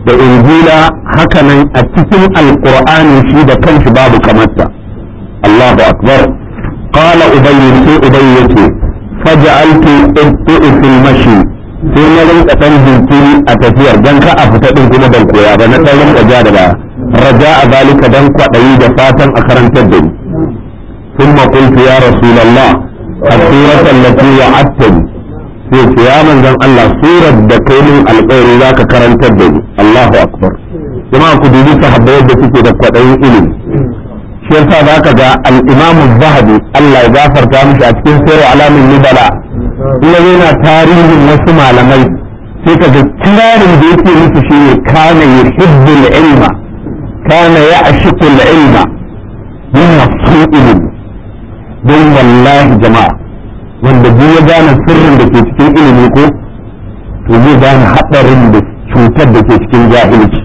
da injila hakanan a cikin alqur'ani shi da kanshi babu kamarta Allahu akbar qala ubayy sai ubayy yace faj'altu ibtu fil mashi sai na rinka dan jinkiri a tafiyar dan ka a fita din kuma ban koya ba na dan rinka ja da baya raja a zalika dan kwaɗayi da fatan a karantar da ni ثم قلت يا رسول الله السورة التي وعدتني sai ce ya manzan Allah surar da kai min alƙawari za ka karantar da ni Allahu akbar jama'a ku dubi sahabbai yadda suke da kwaɗayin ilimi shi yasa za ka ga al-Imam zahabi Allah ya gafarta mishi a cikin sayar alamin nubala ina yana tarihin wasu malamai sai ka ga kirarin da yake musu shine kana yuhibbul ilma kana ya'shiqul ilma yana son ilimi don wallahi jama'a wanda duk ya gane sirrin da ke cikin ilimi ko to zai gane haɗarin da cutar da ke cikin jahilci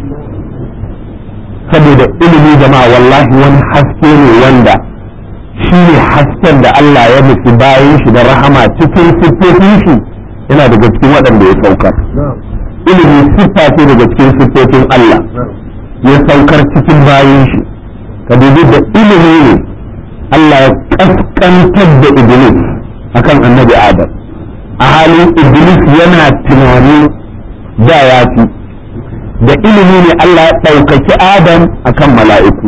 saboda ilimi jama'a wallahi wani haske ne wanda shi ne hasken da Allah ya nufi bayan shi da rahama cikin siffofin shi yana daga cikin waɗanda ya saukar ilimi siffa ce daga cikin siffofin Allah ya saukar cikin bayan shi ka dubi da ilimi ne Allah ya kaskantar da Iblis akan annabi Adam a halin Iblis yana tunanin da ya fi da ilimi ne Allah ya ɗaukaki Adam akan mala'iku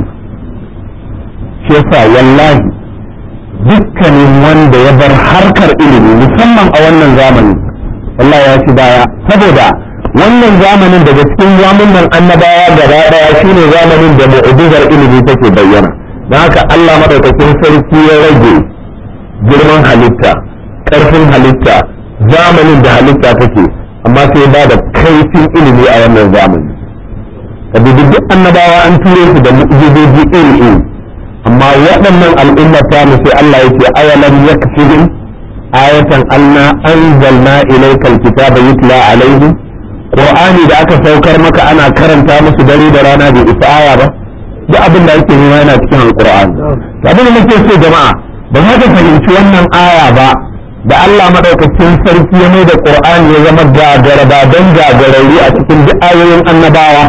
shi yasa wallahi dukkanin wanda ya bar harkar ilimi musamman a wannan zamani Allah ya ci baya saboda wannan zamanin daga cikin zamanin annabawa gaba daya shine zamanin da mu'jizar ilimi take bayyana don haka Allah madaukakin sarki ya rage girman halitta ƙarfin halitta zamanin da halitta take amma sai ba da kaifin ilimi a wannan zamani ka duk annabawa an ture su da mu'jizoji iri iri amma waɗannan al'ummar ta mu sai Allah yake awalam yakfihim ayatan anna anzalna ilayka alkitaba yutla alaihim qur'ani da aka saukar maka ana karanta musu dare da rana bai isa aya ba duk abin da ake nema yana cikin alqur'ani to abin da nake so jama'a ba za ka fahimci wannan aya ba da Allah madaukakin sarki ya mai da qur'ani ya zama gagara ba dan gagarari a cikin duk ayoyin annabawa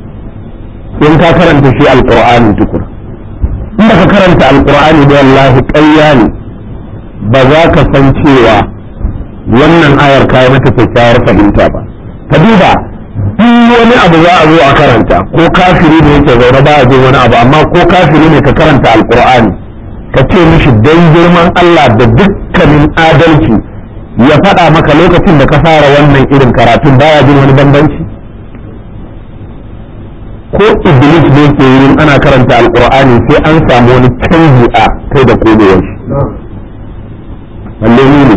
in ka karanta shi alqur'ani tukur in ka karanta alqur'ani da wallahi ƙarya ne ba za ka san cewa wannan ayar kayi mata kyakkyawar fahimta ba ka duba duk wani abu za a zo a karanta ko kafiri ne yake zaune ba a jin wani abu amma ko kafiri ne ka karanta alqur'ani ka ce mishi dan girman Allah da dukkanin adalci ya faɗa maka lokacin da ka fara wannan irin karatun baya jin wani bambanci ko iblis ne ke yin ana karanta alqur'ani sai an samu wani canji a kai da kodowar shi balle ne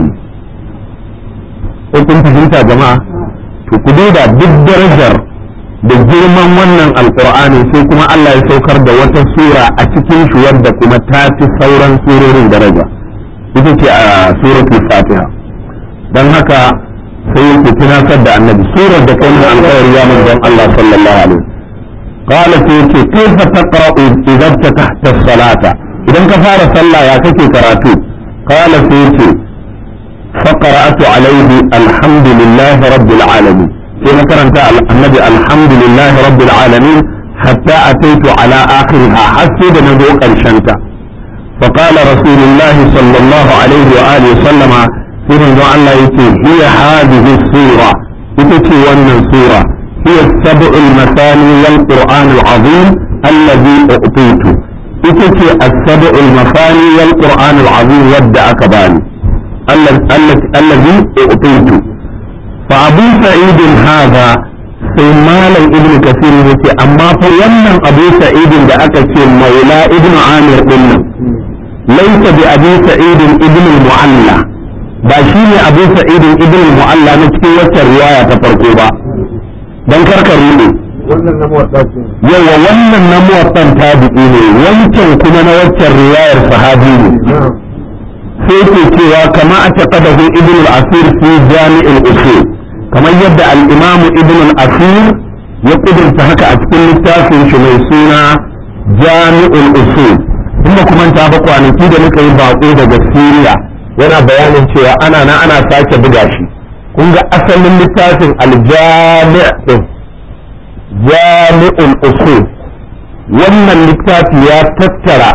ko kun fahimta jama'a to ku duba duk darajar da girman wannan alqur'ani sai kuma Allah ya saukar da wata sura a cikin shi wadda kuma ta fi sauran surorin daraja ita ce a suratul fatiha dan haka sai yake tunatar da annabi surar da kai alƙawari ya manzon Allah sallallahu alaihi قال سيتي كيف تقرأ إذا فتحت الصلاة إذا كفار صلى يا كيف كراتو قال سيتي فقرأت عليه الحمد لله رب العالمين فيما كرنت النبي الحمد لله رب العالمين حتى أتيت على آخرها حسب ندوق الشنطة فقال رسول الله صلى الله عليه وآله وسلم في من الله يتي هي هذه السورة يتي ون سورة هي السبع المثاني والقرآن العظيم الذي أعطيته إتتي السبع المثاني والقرآن العظيم ودع كباني الذي أعطيته فأبو سعيد هذا سيمالا ابن كثير يتي أما فيمن أبو سعيد بأكت مولى ابن عامر قلنا ليس بأبي سعيد ابن المعلى باشيني أبو سعيد ابن المعلى نتكي وتر تفرقوا don karkar rude yawa wannan na muwattan tabi'i ne wancan kuma na waccan riwayar sahabi ne sai ke cewa kama a taƙadahu ibn al-asir fi jami'in usul kamar yadda al-imam ibn al-asir ya kudurta haka a cikin littafin shi mai suna jami'ul usul inda kuma ta ba kwanaki da muka yi baƙo daga Siriya yana bayanin cewa ana na ana sake buga shi kun ga asalin littafin aljami' din jami'ul usul wannan littafi ya tattara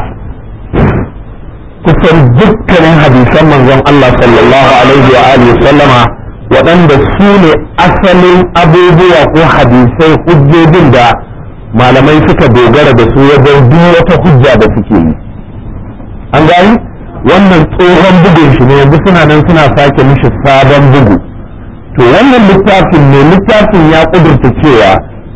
kusan dukkanin hadisan manzon Allah sallallahu alaihi wa alihi sallama waɗanda su ne asalin abubuwa ko hadisai hujjojin da malamai suka dogara da su wajen duk wata hujja da suke yi an gani wannan tsohon bugun shi ne yanzu suna nan suna sake mishi sabon bugu to wannan littafin ne littafin ya kudurta cewa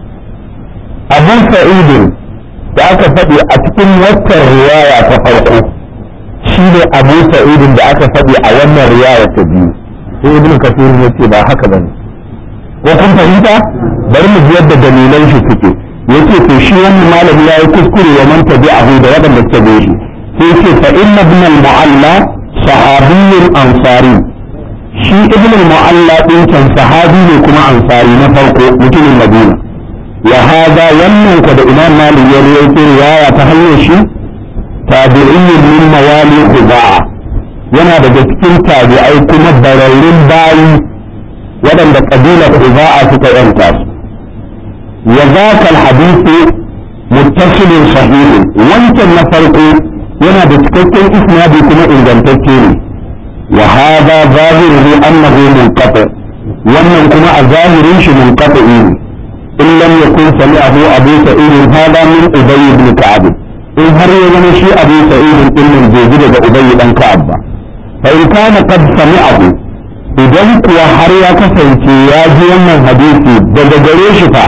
abin sa'idin da aka faɗi a cikin watan riwaya ta farko shi ne abu sa'idin da aka faɗi a wannan riwaya ta biyu sai ibn kasir ya ce ba haka bane ko kun fahimta bari mu ji yadda dalilan shi suke yace to shi wannan malami yayi kuskure wa man tabi'ahu da wadanda suka bi shi sai yace fa inna ibn al-mu'alla sahabiyyun ansari shi ibn al-mu'alla din kan sahabi ne kuma ansari na farko mutumin madina wa hada wannan ko da imam malik ya rawaito riwaya ta hanyar shi tabi'iyyun min mawali khuza'a yana daga cikin tabi'ai kuma bararrun bayi waɗanda ƙabilar khuza'a suka yanta su wa zaka al-hadithu muttasilun sahihun wancan na farko yana da cikakken isnadi kuma ingantacce ne wa hada zahiruhu annahu munqati wannan kuma a zahirin shi munqati ne in lam yakun sami'ahu abu sa'id hada min ubay ibn ka'ab in har ya zama shi abu sa'id din nan bai ji daga ubay dan ka'ab ba fa in kana qad sami'ahu idan kuwa har ya kasance ya ji wannan hadisi daga gare shi fa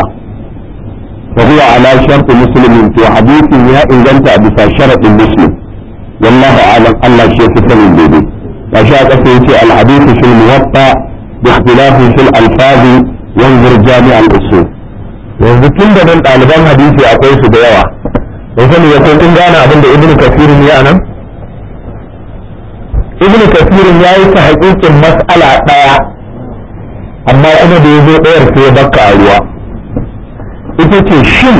فهو على شرط مسلم في حديث يا إن كنت بسا شرط مسلم والله أعلم الله شيء في سنة البيبي وشاء في الحديث في الموطأ باختلاف في الألفاظ وانظر جامع الأصول yanzu tun da nan ɗaliban hadisi akwai su da yawa don sani ya kun gane abin da ibnu kasirin ya nan ibnu kasirin ya yi ta haƙiƙin mas'ala ɗaya amma kuma da ya zo ɗayar sai ya bakka a ruwa ita ce shin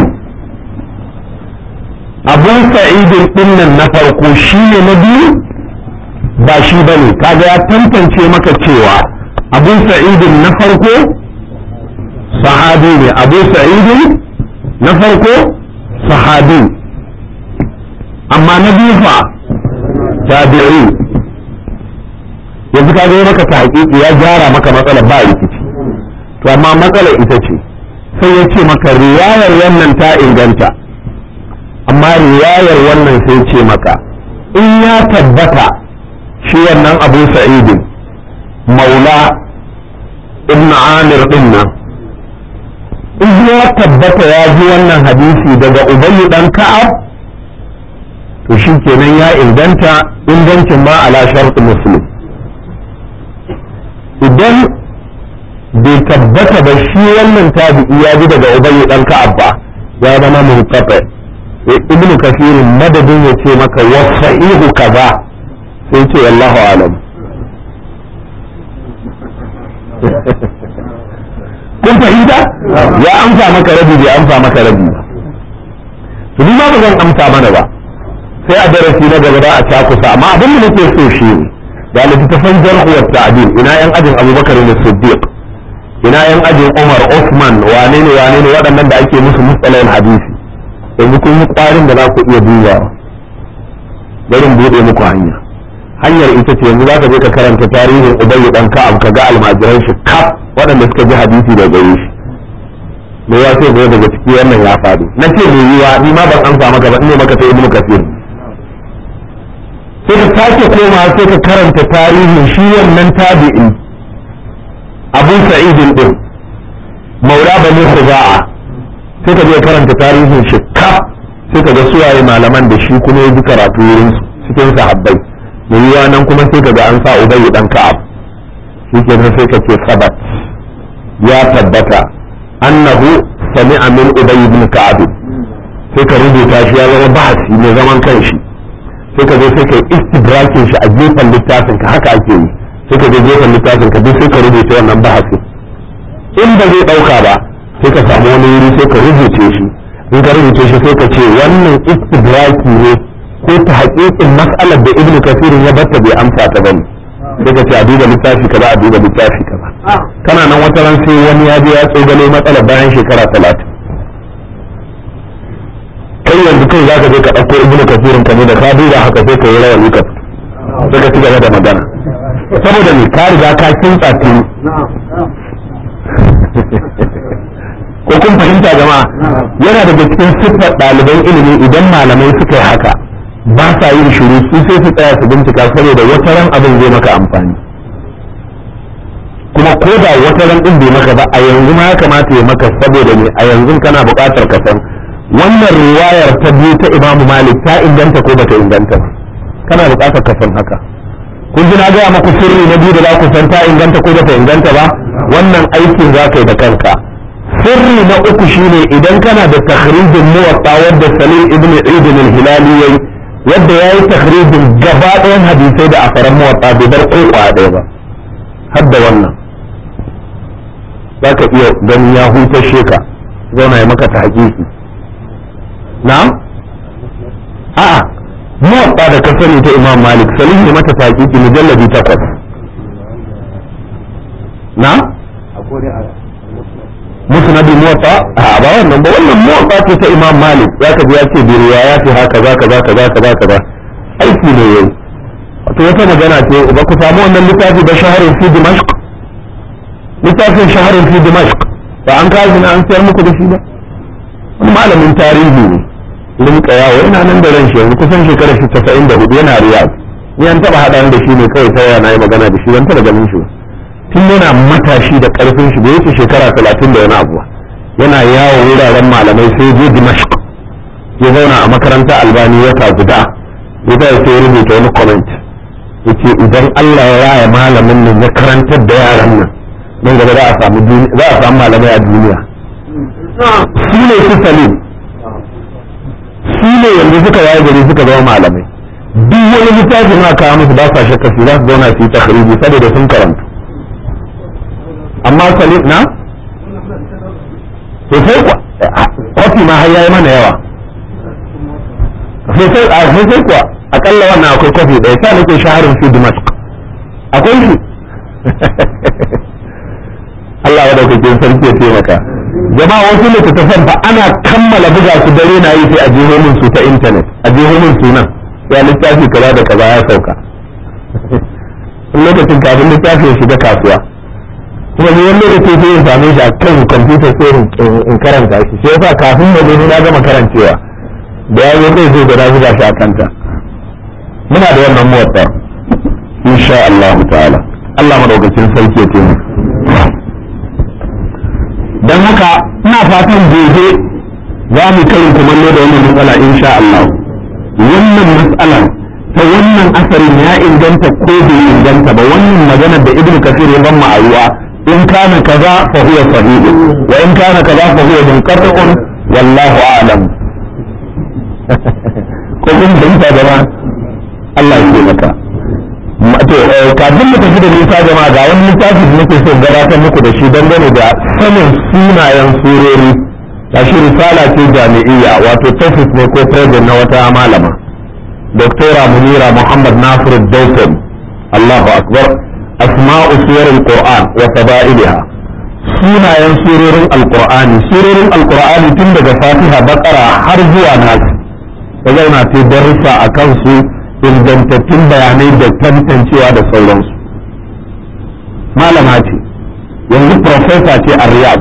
abun sa'idin dinnan na farko shi ne na biyu ba shi ba ne kaga ya tantance maka cewa abun sa'idin na farko sahabi ne abu sa'idin na farko sahabi amma na biyu fa tabi'i yanzu kaga ya maka ta hakiki ya gyara maka matsala ba rikici to amma matsala ita ce sai ya ce maka riwayar wannan ta inganta amma riwayar wannan sai ce maka in ya tabbata shi wannan abu sa'idin maula ibn amir din nan in ya tabbata ya ji wannan hadisi daga ubayyu dan ka'ab to shi kenan ya inganta ingancin ma ala shartu muslim idan bai tabbata ba shi wannan tabi'i ya ji daga ubayy dan ka'ab ba ya zama munqati ibn kasir madadin ya ce maka wa sahihu kaza sai ce wallahu alam kun fahimta ya amsa maka rabi bai amsa maka rabi ba to ni ma ba zan amsa mana ba sai a darasi na gaba da a cakusa amma abin da nake so shi ne ga littattafan jarhu wa ta'dil ina yan ajin abubakar ne siddiq ina yan ajin Umar Osman wane ne wane ne waɗannan da ake musu mustalahin hadisi yanzu kun yi ƙwarin da za ku iya dubawa bari buɗe muku hanya hanyar ita ce yanzu za ka je ka karanta tarihin Ubayy dan Ka'ab ka ga almajiran shi kaf waɗanda suka ji hadisi da gare shi me ya ce zai daga ciki wannan ya faɗi na ce mai yiwa ni ma ban amsa maka ba ne maka ta ibnu kasir sai ka sake koma sai ka karanta tarihin shi wannan tabi'i abu sa'idin din maula bani khuza'a sai ka je karanta tarihin shi kaf sai ka ga suwaye malaman da shi kuma ya ji karatu wurin cikin sahabbai mai yiwa nan kuma sai ka ga an sa ubayy dan ka'ab shi kenan sai ka ce sabat ya tabbata annahu sami'a min ubay ibn ka'ab sai ka rubuta shi ya zama bahasi mai zaman kanshi sai ka zo sai ka istidrakin shi a gefen littafin ka haka ake yi sai ka je gefen littafin ka duk sai ka rubuta wannan bahasin in ba zai dauka ba sai ka samu wani wuri sai ka rubuce shi in ka rubuce shi sai ka ce wannan istidraki ne ko ta haƙiƙin mas'alar da ibnu kasirin ya batta bai amsa ta bane sai ka ce a duba littafi kaza a duba littafi kaza kana nan wata ran sai wani ya je ya tsogalo matsalar bayan shekara talatin kai za ka je ka ɗauko ibnu kasirin ka ne da ka duba haka sai ka yi rawani ka sai ka ci gaba da magana saboda me ka riga ka kintsa tuni ko kun fahimta jama'a yana daga cikin siffar ɗaliban ilimi idan malamai suka yi haka ba sa yin shiru su sai su tsaya su bincika saboda wata ran abin zai maka amfani kuma ko da wata ran din bai maka ba a yanzu ma ya kamata ya maka saboda ne a yanzu kana buƙatar ka san wannan riwayar ta biyu ta Imam Malik ta inganta ko bata inganta ba kana buƙatar ka san haka kun ji na gaya maku sirri na biyu da za ku san ta inganta ko bata inganta ba wannan aikin za ka yi da kanka sirri na uku shine idan kana da takhrijin muwatta wadda Salim ibn Eid al-Hilali yayi yadda yayi takhrijin gaba ɗayan hadisai da asaran muwatta bai bar ko ɗaya ba har da wannan za ka iya ganin ya hutashe ka zauna ya maka ta hakiki na a'a muwatta da ka sani ta imam malik salim ne mata ta hakiki mujallabi takwas na musnad muwatta a ba wannan ba wannan muwatta ce ta imam malik za ka ji ya ce bi riwayati haka za ka za ka za ka za ka aiki ne yayi wato wata magana ce ba ku samu wannan littafi da shaharin fi dimashq littafin shaharin fi dimashq ba an kawo na an sayar muku da shi ba wani malamin tarihi ne rinka yawo yana nan da ran shi yanzu kusan shekarar shi tasa'in da hudu yana riyad ni an taba haɗa da shi ne kawai ta yana yi magana da shi ban taba ganin shi ba tun yana matashi da karfin shi da yake shekara talatin da wani abu yana yawo wuraren malamai sai je dimashq ya zauna a makaranta albani wata guda ya sai rubuta wani comment yace idan Allah ya raya malamin nan ya karantar da yaran nan nan gaba za a samu za a samu malamai a duniya su ne su salim su ne yanzu suka yayi gari suka zama malamai duk wani littafin ma kawo musu ba sa shakka su za su zauna su yi takhriji saboda sun karanta amma salim na sosai kwafi ma har yayi mana yawa sosai kuwa akalla wannan akwai kofi ɗaya sa nake shaharin fi dimashq akwai shi Allah ya daukakin sarki ya taimaka jama'a wasu littattafan fa ana kammala buga su dare na yi sai a jeho min su ta intanet a jeho min sunan ya littafi kaza da kaza ya sauka lokacin kafin littafi ya shiga kasuwa kuma ni wani lokaci sai in same shi a kan kwamfuta sai in karanta shi sai yasa kafin na zo na gama karancewa da ya zo zai zo da na buga shi a kanta muna da wannan motsa insha Allah ta'ala Allah madaukakin sarki ya taimaka don haka ina fatan gobe za mu kai kumallo da wannan matsala insha Allah wannan matsala ta wannan asarin ya inganta ko bai inganta ba wannan maganar da ibnu kasir ya ban ma'ayuwa in kana kaza fa huwa sahih wa in kana kaza fa huwa munqati'un wallahu a'lam ko kun fahimta jama'a Allah ya taimaka to kafin mu tafi da nisa jama'a ga wani littafi da nake so gabatar muku da shi dangane da sanin sunayen surori ta shi risala ce jami'iyya wato thesis ne ko project na wata malama doktora munira muhammad nasiru dautin allahu akbar asma'u suwar alquran wa fadailiha sunayen surorin alqur'ani surorin alqur'ani tun daga fatiha bakara har zuwa nas ta zauna ta darussa a kansu ingantattun bayanai da tantancewa da sauransu malama ce yanzu profesa ce a riyad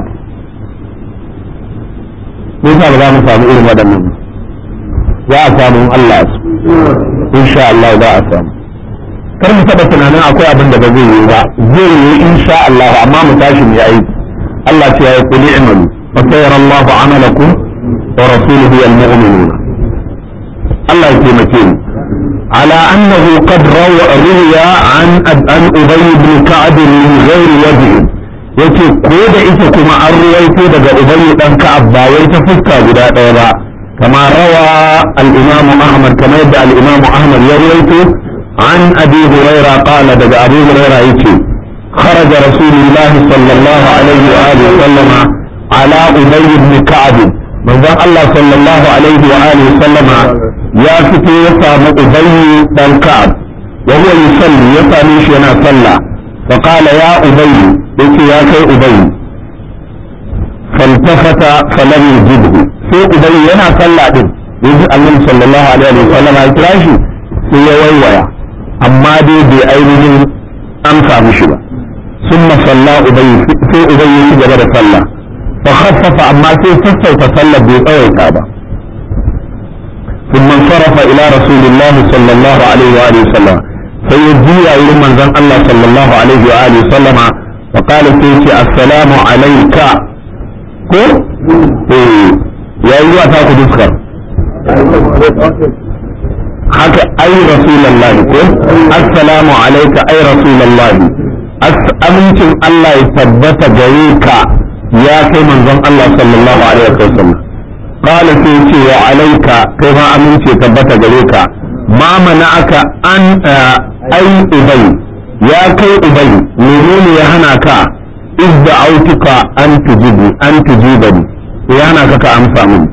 nisa ba za mu samu irin waɗannan za a samu Allah su insha Allah za a samu kar mu taɓa tunanin akwai abin da ba zai yi ba zai yi insha Allah amma mu tashi mu yi aiki Allah ce ya yi kuli imalu fa sayyara Allah amalakum wa rasuluhu wal mu'minun Allah ya taimake mu على أنه قد روى روي عن عن أبي بن كعب من غير وجه yace ko da ita kuma an ruwaito daga ubayy dan ka'ab ba wai ta fuska guda ɗaya ba kama rawa al-imam ahmad kamar yadda al-imam ahmad ya ruwaito an abi huraira qala daga abu huraira yace خرج رسول الله صلى الله عليه وآله وسلم على أبي بن كعب من ذا الله صلى الله عليه وآله وسلم ya fito ya samu ubayyu dan ka'ab wa huwa yusalli ya same shi yana sallah fa qala ya ubayyu yace ya kai ubayyu faltafata falam yujibhu sai ubayyu yana sallah din yanzu annabi sallallahu alaihi wa sallam ya kira shi sai ya waiwaya amma dai bai ainihin amsa mishi ba ثم صلى أبي في أبي جبر صلى فخفف أما في فسوف صلى بيطوي كعبة ثم انصرف إلى رسول الله صلى الله عليه وآله وسلم فيجي إلى من ذن الله صلى الله عليه وآله وسلم وقال فيك السلام عليك ko ya yi wa taku duskar haka ai rasulallahi ko assalamu alaika ai rasulallahi amincin Allah ya tabbata gare ka ya kai manzon Allah sallallahu alaihi wasallam qala sai ce wa alaika kai ma aminci tabbata gare ka ma mana'aka an ai ubay ya kai ubay menene ya hana ka idda autuka an tujibu an tujibani ya hana ka ka amsa min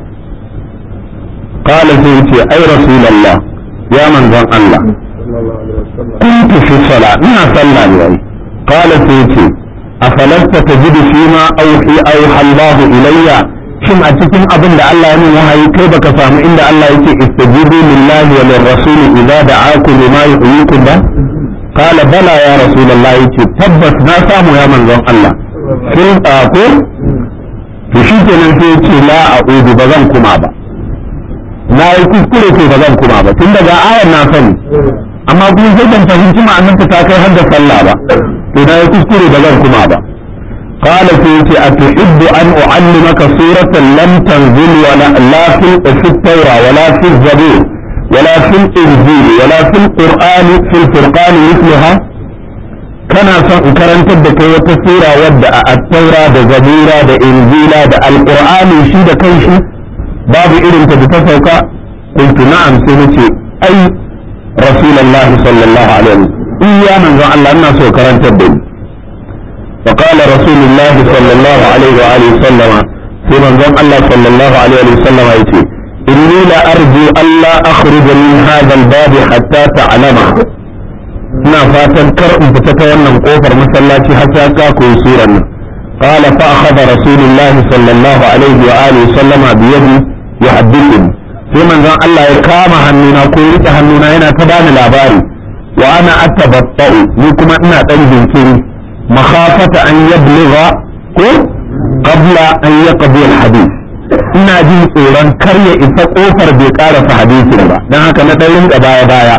qala sai ce ai rasulullah ya manzon Allah kuntu fi sala ina sallah ne ai qala sai ce afalasta tajidu fima auhi auha Allah ilayya shin a cikin abin da Allah ya min wahayi kai baka samu inda Allah yake istajibu lillahi wa lirrasuli idza da'akum lima yuhyikum ba qala bala ya rasulullah yace tabbas na samu ya manzon Allah sun ko to shi kenan sai yace la a'udu ba zan kuma ba na yi kuskure ko ba zan kuma ba tun daga ayar na sani amma kuma sai ban fahimci ma'anarta ta kai har da sallah ba to na yi kuskure ba zan kuma ba قال فيتي أتحب أن أعلمك سورة لم تنزل ولا لا في, في التوراة ولا في الزبور ولا في الإنجيل ولا في القرآن في الفرقان مثلها كان كرنت بك وتسيرة ودع التوراة دا زبورة دا إنجيلا دا القرآن شي دا كيشي باب إذن تتفوق قلت نعم سنتي أي رسول الله صلى الله عليه وسلم إيا من ذا الله الناس وكرنت بك فقال رسول الله صلى الله عليه وآله وسلم في منظم الله صلى الله عليه وسلم يتي إني لأرجو ألا أخرج من هذا الباب حتى تعلم ina fatan kar in fita ta wannan kofar masallaci har sai ka koyi suran nan qala fa akhadha rasulullah sallallahu alaihi wa alihi sallama bi yadi yuhaddithuni sai manzon Allah ya kama hannuna ko rike hannuna yana ta bani labari wa ana atabatta'u ni kuma ina dan jinkiri مخافة أن يبلغ قبل أن يقضي الحديث ina jin tsoron kar ya isa kofar bai karasa hadisin ba don haka na ɗaurin da baya baya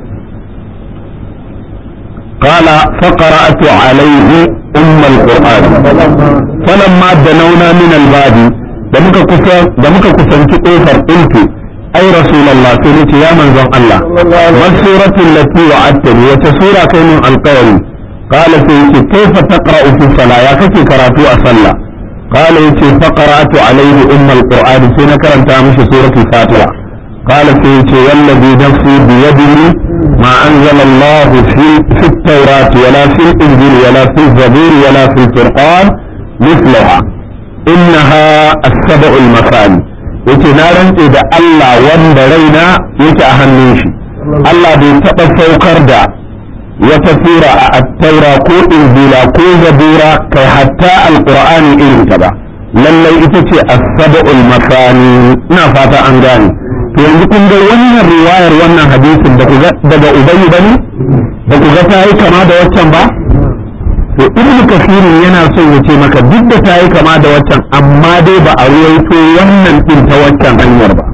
qala faqara'tu alayhi umm alquran falamma danawna min albadi da muka kusa da muka kusanci kofar ɗinki ai rasulullah sai nace ya manzon Allah masuratul lati wa'adtani wata sura kai min alqawli قال سيتي كيف تقرأ في الصلاة يا كيف قرأت أصلى قال يتي فقرأت عليه أم القرآن سنة كرمت مش سورة الفاتحة قال سيتي والذي نفسي بيده ما أنزل الله في, في التوراة ولا في الإنجيل ولا في الزبور ولا في الفرقان مثلها إنها السبع المثاني yace na rantse da Allah wanda raina yake a hannun shi Allah bai taɓa saukar da wata sura a attaura ko injila ko zabura kai hatta alqur'ani irin ta ba lallai ita ce as-sab'ul masani ina fata an gane to yanzu kun ga wannan riwayar wannan hadisin da daga ubayy bane da ku ga tayi kama da waccan ba to ibn kasirin yana son ya ce maka duk da tayi kama da waccan amma dai ba a ruwaito wannan din ta waccan hanyar ba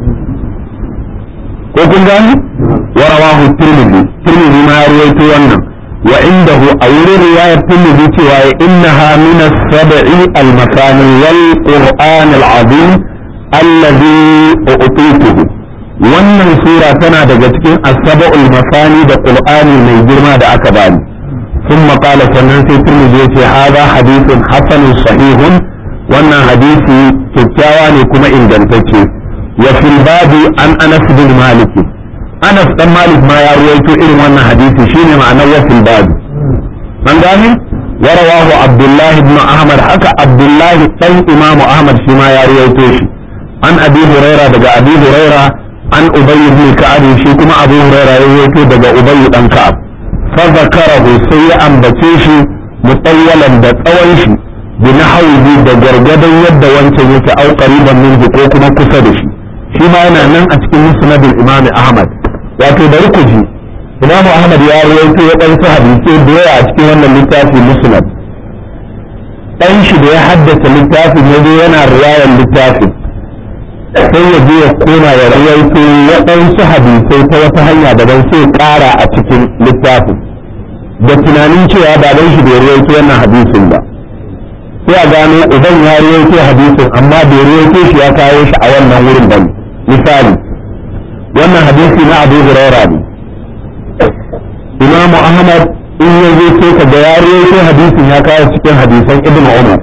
ko kun gani ورواه الترمذي الترمذي ما رويت wannan وعنده أو رواية الترمذي cewa إنها من السبع المثاني والقرآن العظيم الذي أعطيته wannan sura tana daga cikin asaba'ul masani da qur'ani mai girma da aka bani ثم قال sannan sai turmiji yace hada hadithun hasanun sahihun wannan hadisi kyakkyawa ne kuma ingantacce wa fil babi an anas bin malik Anas dan Malik ma ya ruwaito irin wannan hadisi shine ma'anar wasil babu an gane warawahu Abdullahi ibn Ahmad haka Abdullahi dan Imam Ahmad shi ma ya ruwaito shi an Abi Huraira daga Abi Huraira an Ubay ibn Ka'ab shi kuma Abu Huraira ya ruwaito daga Ubay dan Ka'ab fa zakarahu sai ya ambace shi mutawwalan da tsawon shi bi nahwi da gargadan yadda wancan yake au qariban min ko kuma kusa da shi shi ma yana nan a cikin musnadul imam ahmad wato bari ku ji imam ahmad ya rawaito ya dan su hadisi da yawa a cikin wannan littafi musnad dan shi da ya haddace littafin ya zo yana riwayar littafin sai ya je ya koma ya rawaito waɗansu hadisai ta wata hanya daban sai ƙara a cikin littafin da tunanin cewa baban shi bai rawaito wannan hadisin ba sai a gano uban ya rawaito hadisin amma bai rawaito shi ya kawo shi a wannan wurin ba misali wannan hadisi na abu huraira ne imamu ahmad in ya zo sai ka ga ya rawaito hadisin ya kawo cikin hadisan ibnu umar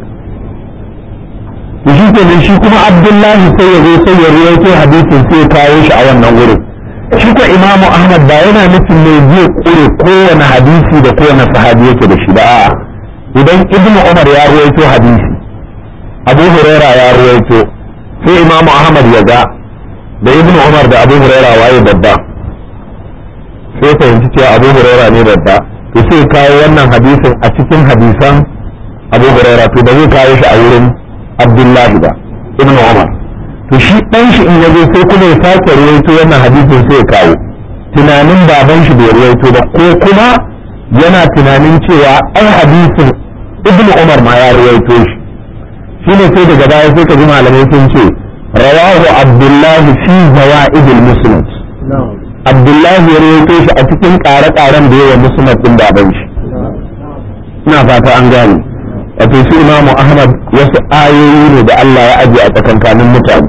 shi kenan shi kuma abdullahi sai ya zo sai ya rawaito hadisin sai ya kawo shi a wannan wurin shi ko imamu ahmad ba yana nufin ne zai kure kowane hadisi da kowane sahabi yake da shi ba a'a idan ibnu umar ya ruwaito hadisi abu huraira ya ruwaito sai imamu ahmad ya ga da ibnu umar da abu huraira waye babba sai fahimci cewa abu huraira ne babba to sai kawo wannan hadisin a cikin hadisan abu huraira to ba zai kawo shi a wurin abdullahi ba ibnu umar to shi dan shi in yazo sai kuma ya sake ruwaito wannan hadisin sai ya kawo tunanin baban shi bai ruwaito ba ko kuma yana tunanin cewa ai hadisin ibnu umar ma ya ruwaito shi shine sai daga baya sai ka ji malamai sun ce rawahu abdullahi fi zawaidil musnad abdullahi ya ruwaito shi a cikin ƙare-ƙaren da yawa musnad din baban shi ina fata an gane wato su imamu ahmad wasu ayoyi ne da Allah ya ajiye a tsakankanin mutane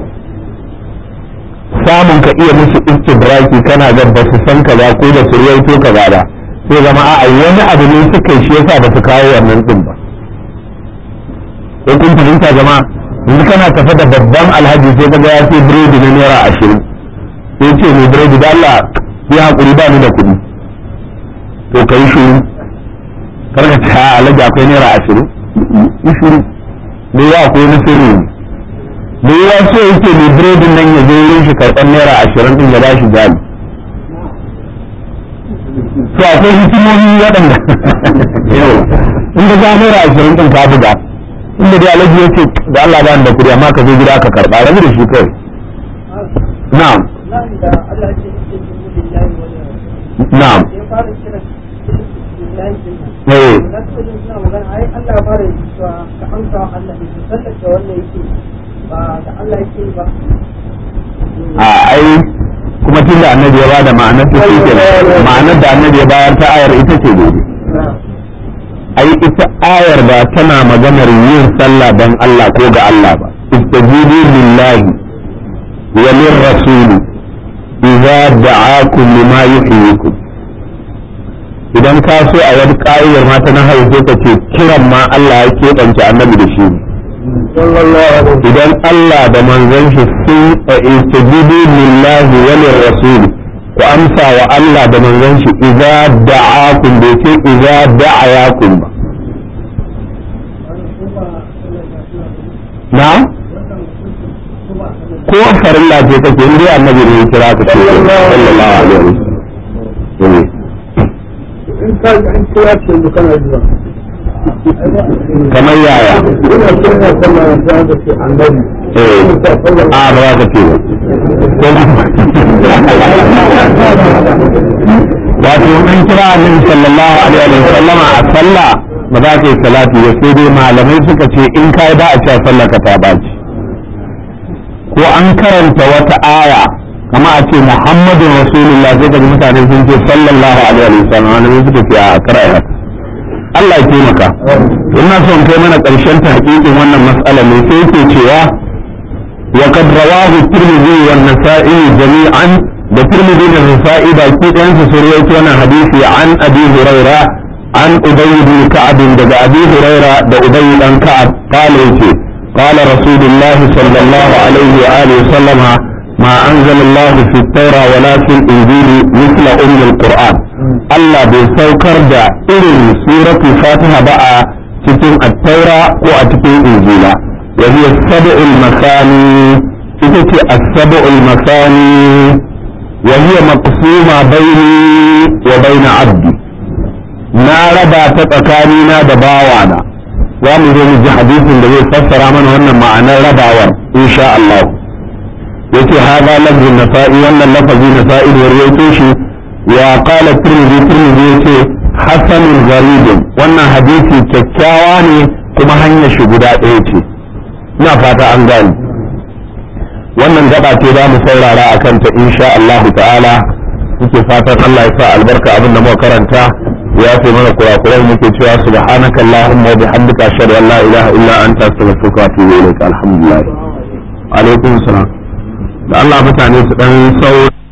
samun ka iya musu istidraki kana ga ba su san kaza ko da su ruwaito kaza ba sai zama a wani abu ne suka yi shi yasa ba su kawo wannan din ba ko kun fahimta jama'a yanzu kana tafe da babban alhaji sai ka ga ya sai biredi na naira ashirin sai ce mai biredi da Allah ya hakuri ba ni da kuɗi to ka yi shiru kar ka ce a alhaji akwai naira ashirin yi shiru me ya akwai na sirri ne me ya so yake mai biredin nan ya zo wurin shi karɓar naira ashirin din ya ba shi jali to akwai hikimomi waɗanda in da za naira ashirin din ka buga inda dai alhaji ya ce da Allah ba da kuɗi amma ka zo gida ka karɓa rabu da shi kawai na'am na'am eh a ai kuma tun da annabi ya bada ma'anar ta shi ma'anar da annabi ya bayar ta ayar ita ce gobe ai ita ayar ba tana maganar yin sallah don Allah ko ga Allah ba istajibu lillahi wa lirrasul idza da'akum lima yuhyikum idan ka so a wani ka'idar mata na haife ka ce kiran ma Allah ya keɓance annabi da shi idan Allah da manzon shi sun istajibu lillahi wa lirrasul ku amsa wa Allah da manzon shi idza da'akum bai ce idza da'ayakum ba na ko farilla ce kake in dai annabi ne ya kira ka ce sallallahu alaihi wasallam in ka an kira ce mu kana zuwa kamar yaya ina kira sallah da da ke annabi eh a ba za ka ce ba wato an kira annabi sallallahu alaihi wa sallam a sallah ba za ka yi salati ba sai dai malamai suka ce in kai ba a cewa sallar ka ta baci ko an karanta wata aya kama a ce muhammadun rasulullah sai ka ji mutane sun ce sallallahu alaihi wa sallam malamai suka ce a karaya Allah ya taimaka ina son kai mana ƙarshen ta hakikin wannan mas'ala ne sai yake cewa wa qad rawahu tirmidhi wa an-nasa'i jami'an da tirmidhi da nasa'i da ke ɗayan su sun rawaito wannan hadisi an abi huraira an ubay bin ka'ab daga abi huraira da ubay dan ka'ab qala yace qala rasulullah sallallahu alaihi wa alihi wa sallama ما أنزل الله في التوراة ولا في الإنجيل مثل أم القرآن الله بيسوكر دا إرن سورة الفاتحة بقى تتم التوراة وأتتم الإنجيل وهي السبع المثاني تتتي السبع المثاني وهي مقسومة بيني وبين عبدي na raba ta tsakanina da bawana za mu zo mu ji hadisin da zai fassara mana wannan ma'anar rabawar insha Allah yace hada lafzu nasa'i wannan lafazi nasa'i da rawaito shi wa qala tirmidhi tirmidhi yace hasanun gharibun wannan hadisi kyakkyawa ne kuma hanyar shi guda ɗaya ce ina fata an gane wannan gaba ce za mu saurara a kanta insha Allah ta'ala muke fatan Allah ya sa albarka abin da muka karanta ya fi mana kurakurai muke cewa subhanaka allahumma wa bihamdika ashhadu an la ilaha illa anta astaghfiruka wa atubu ilaik alhamdulillah alaikum salam da Allah mutane su dan sauri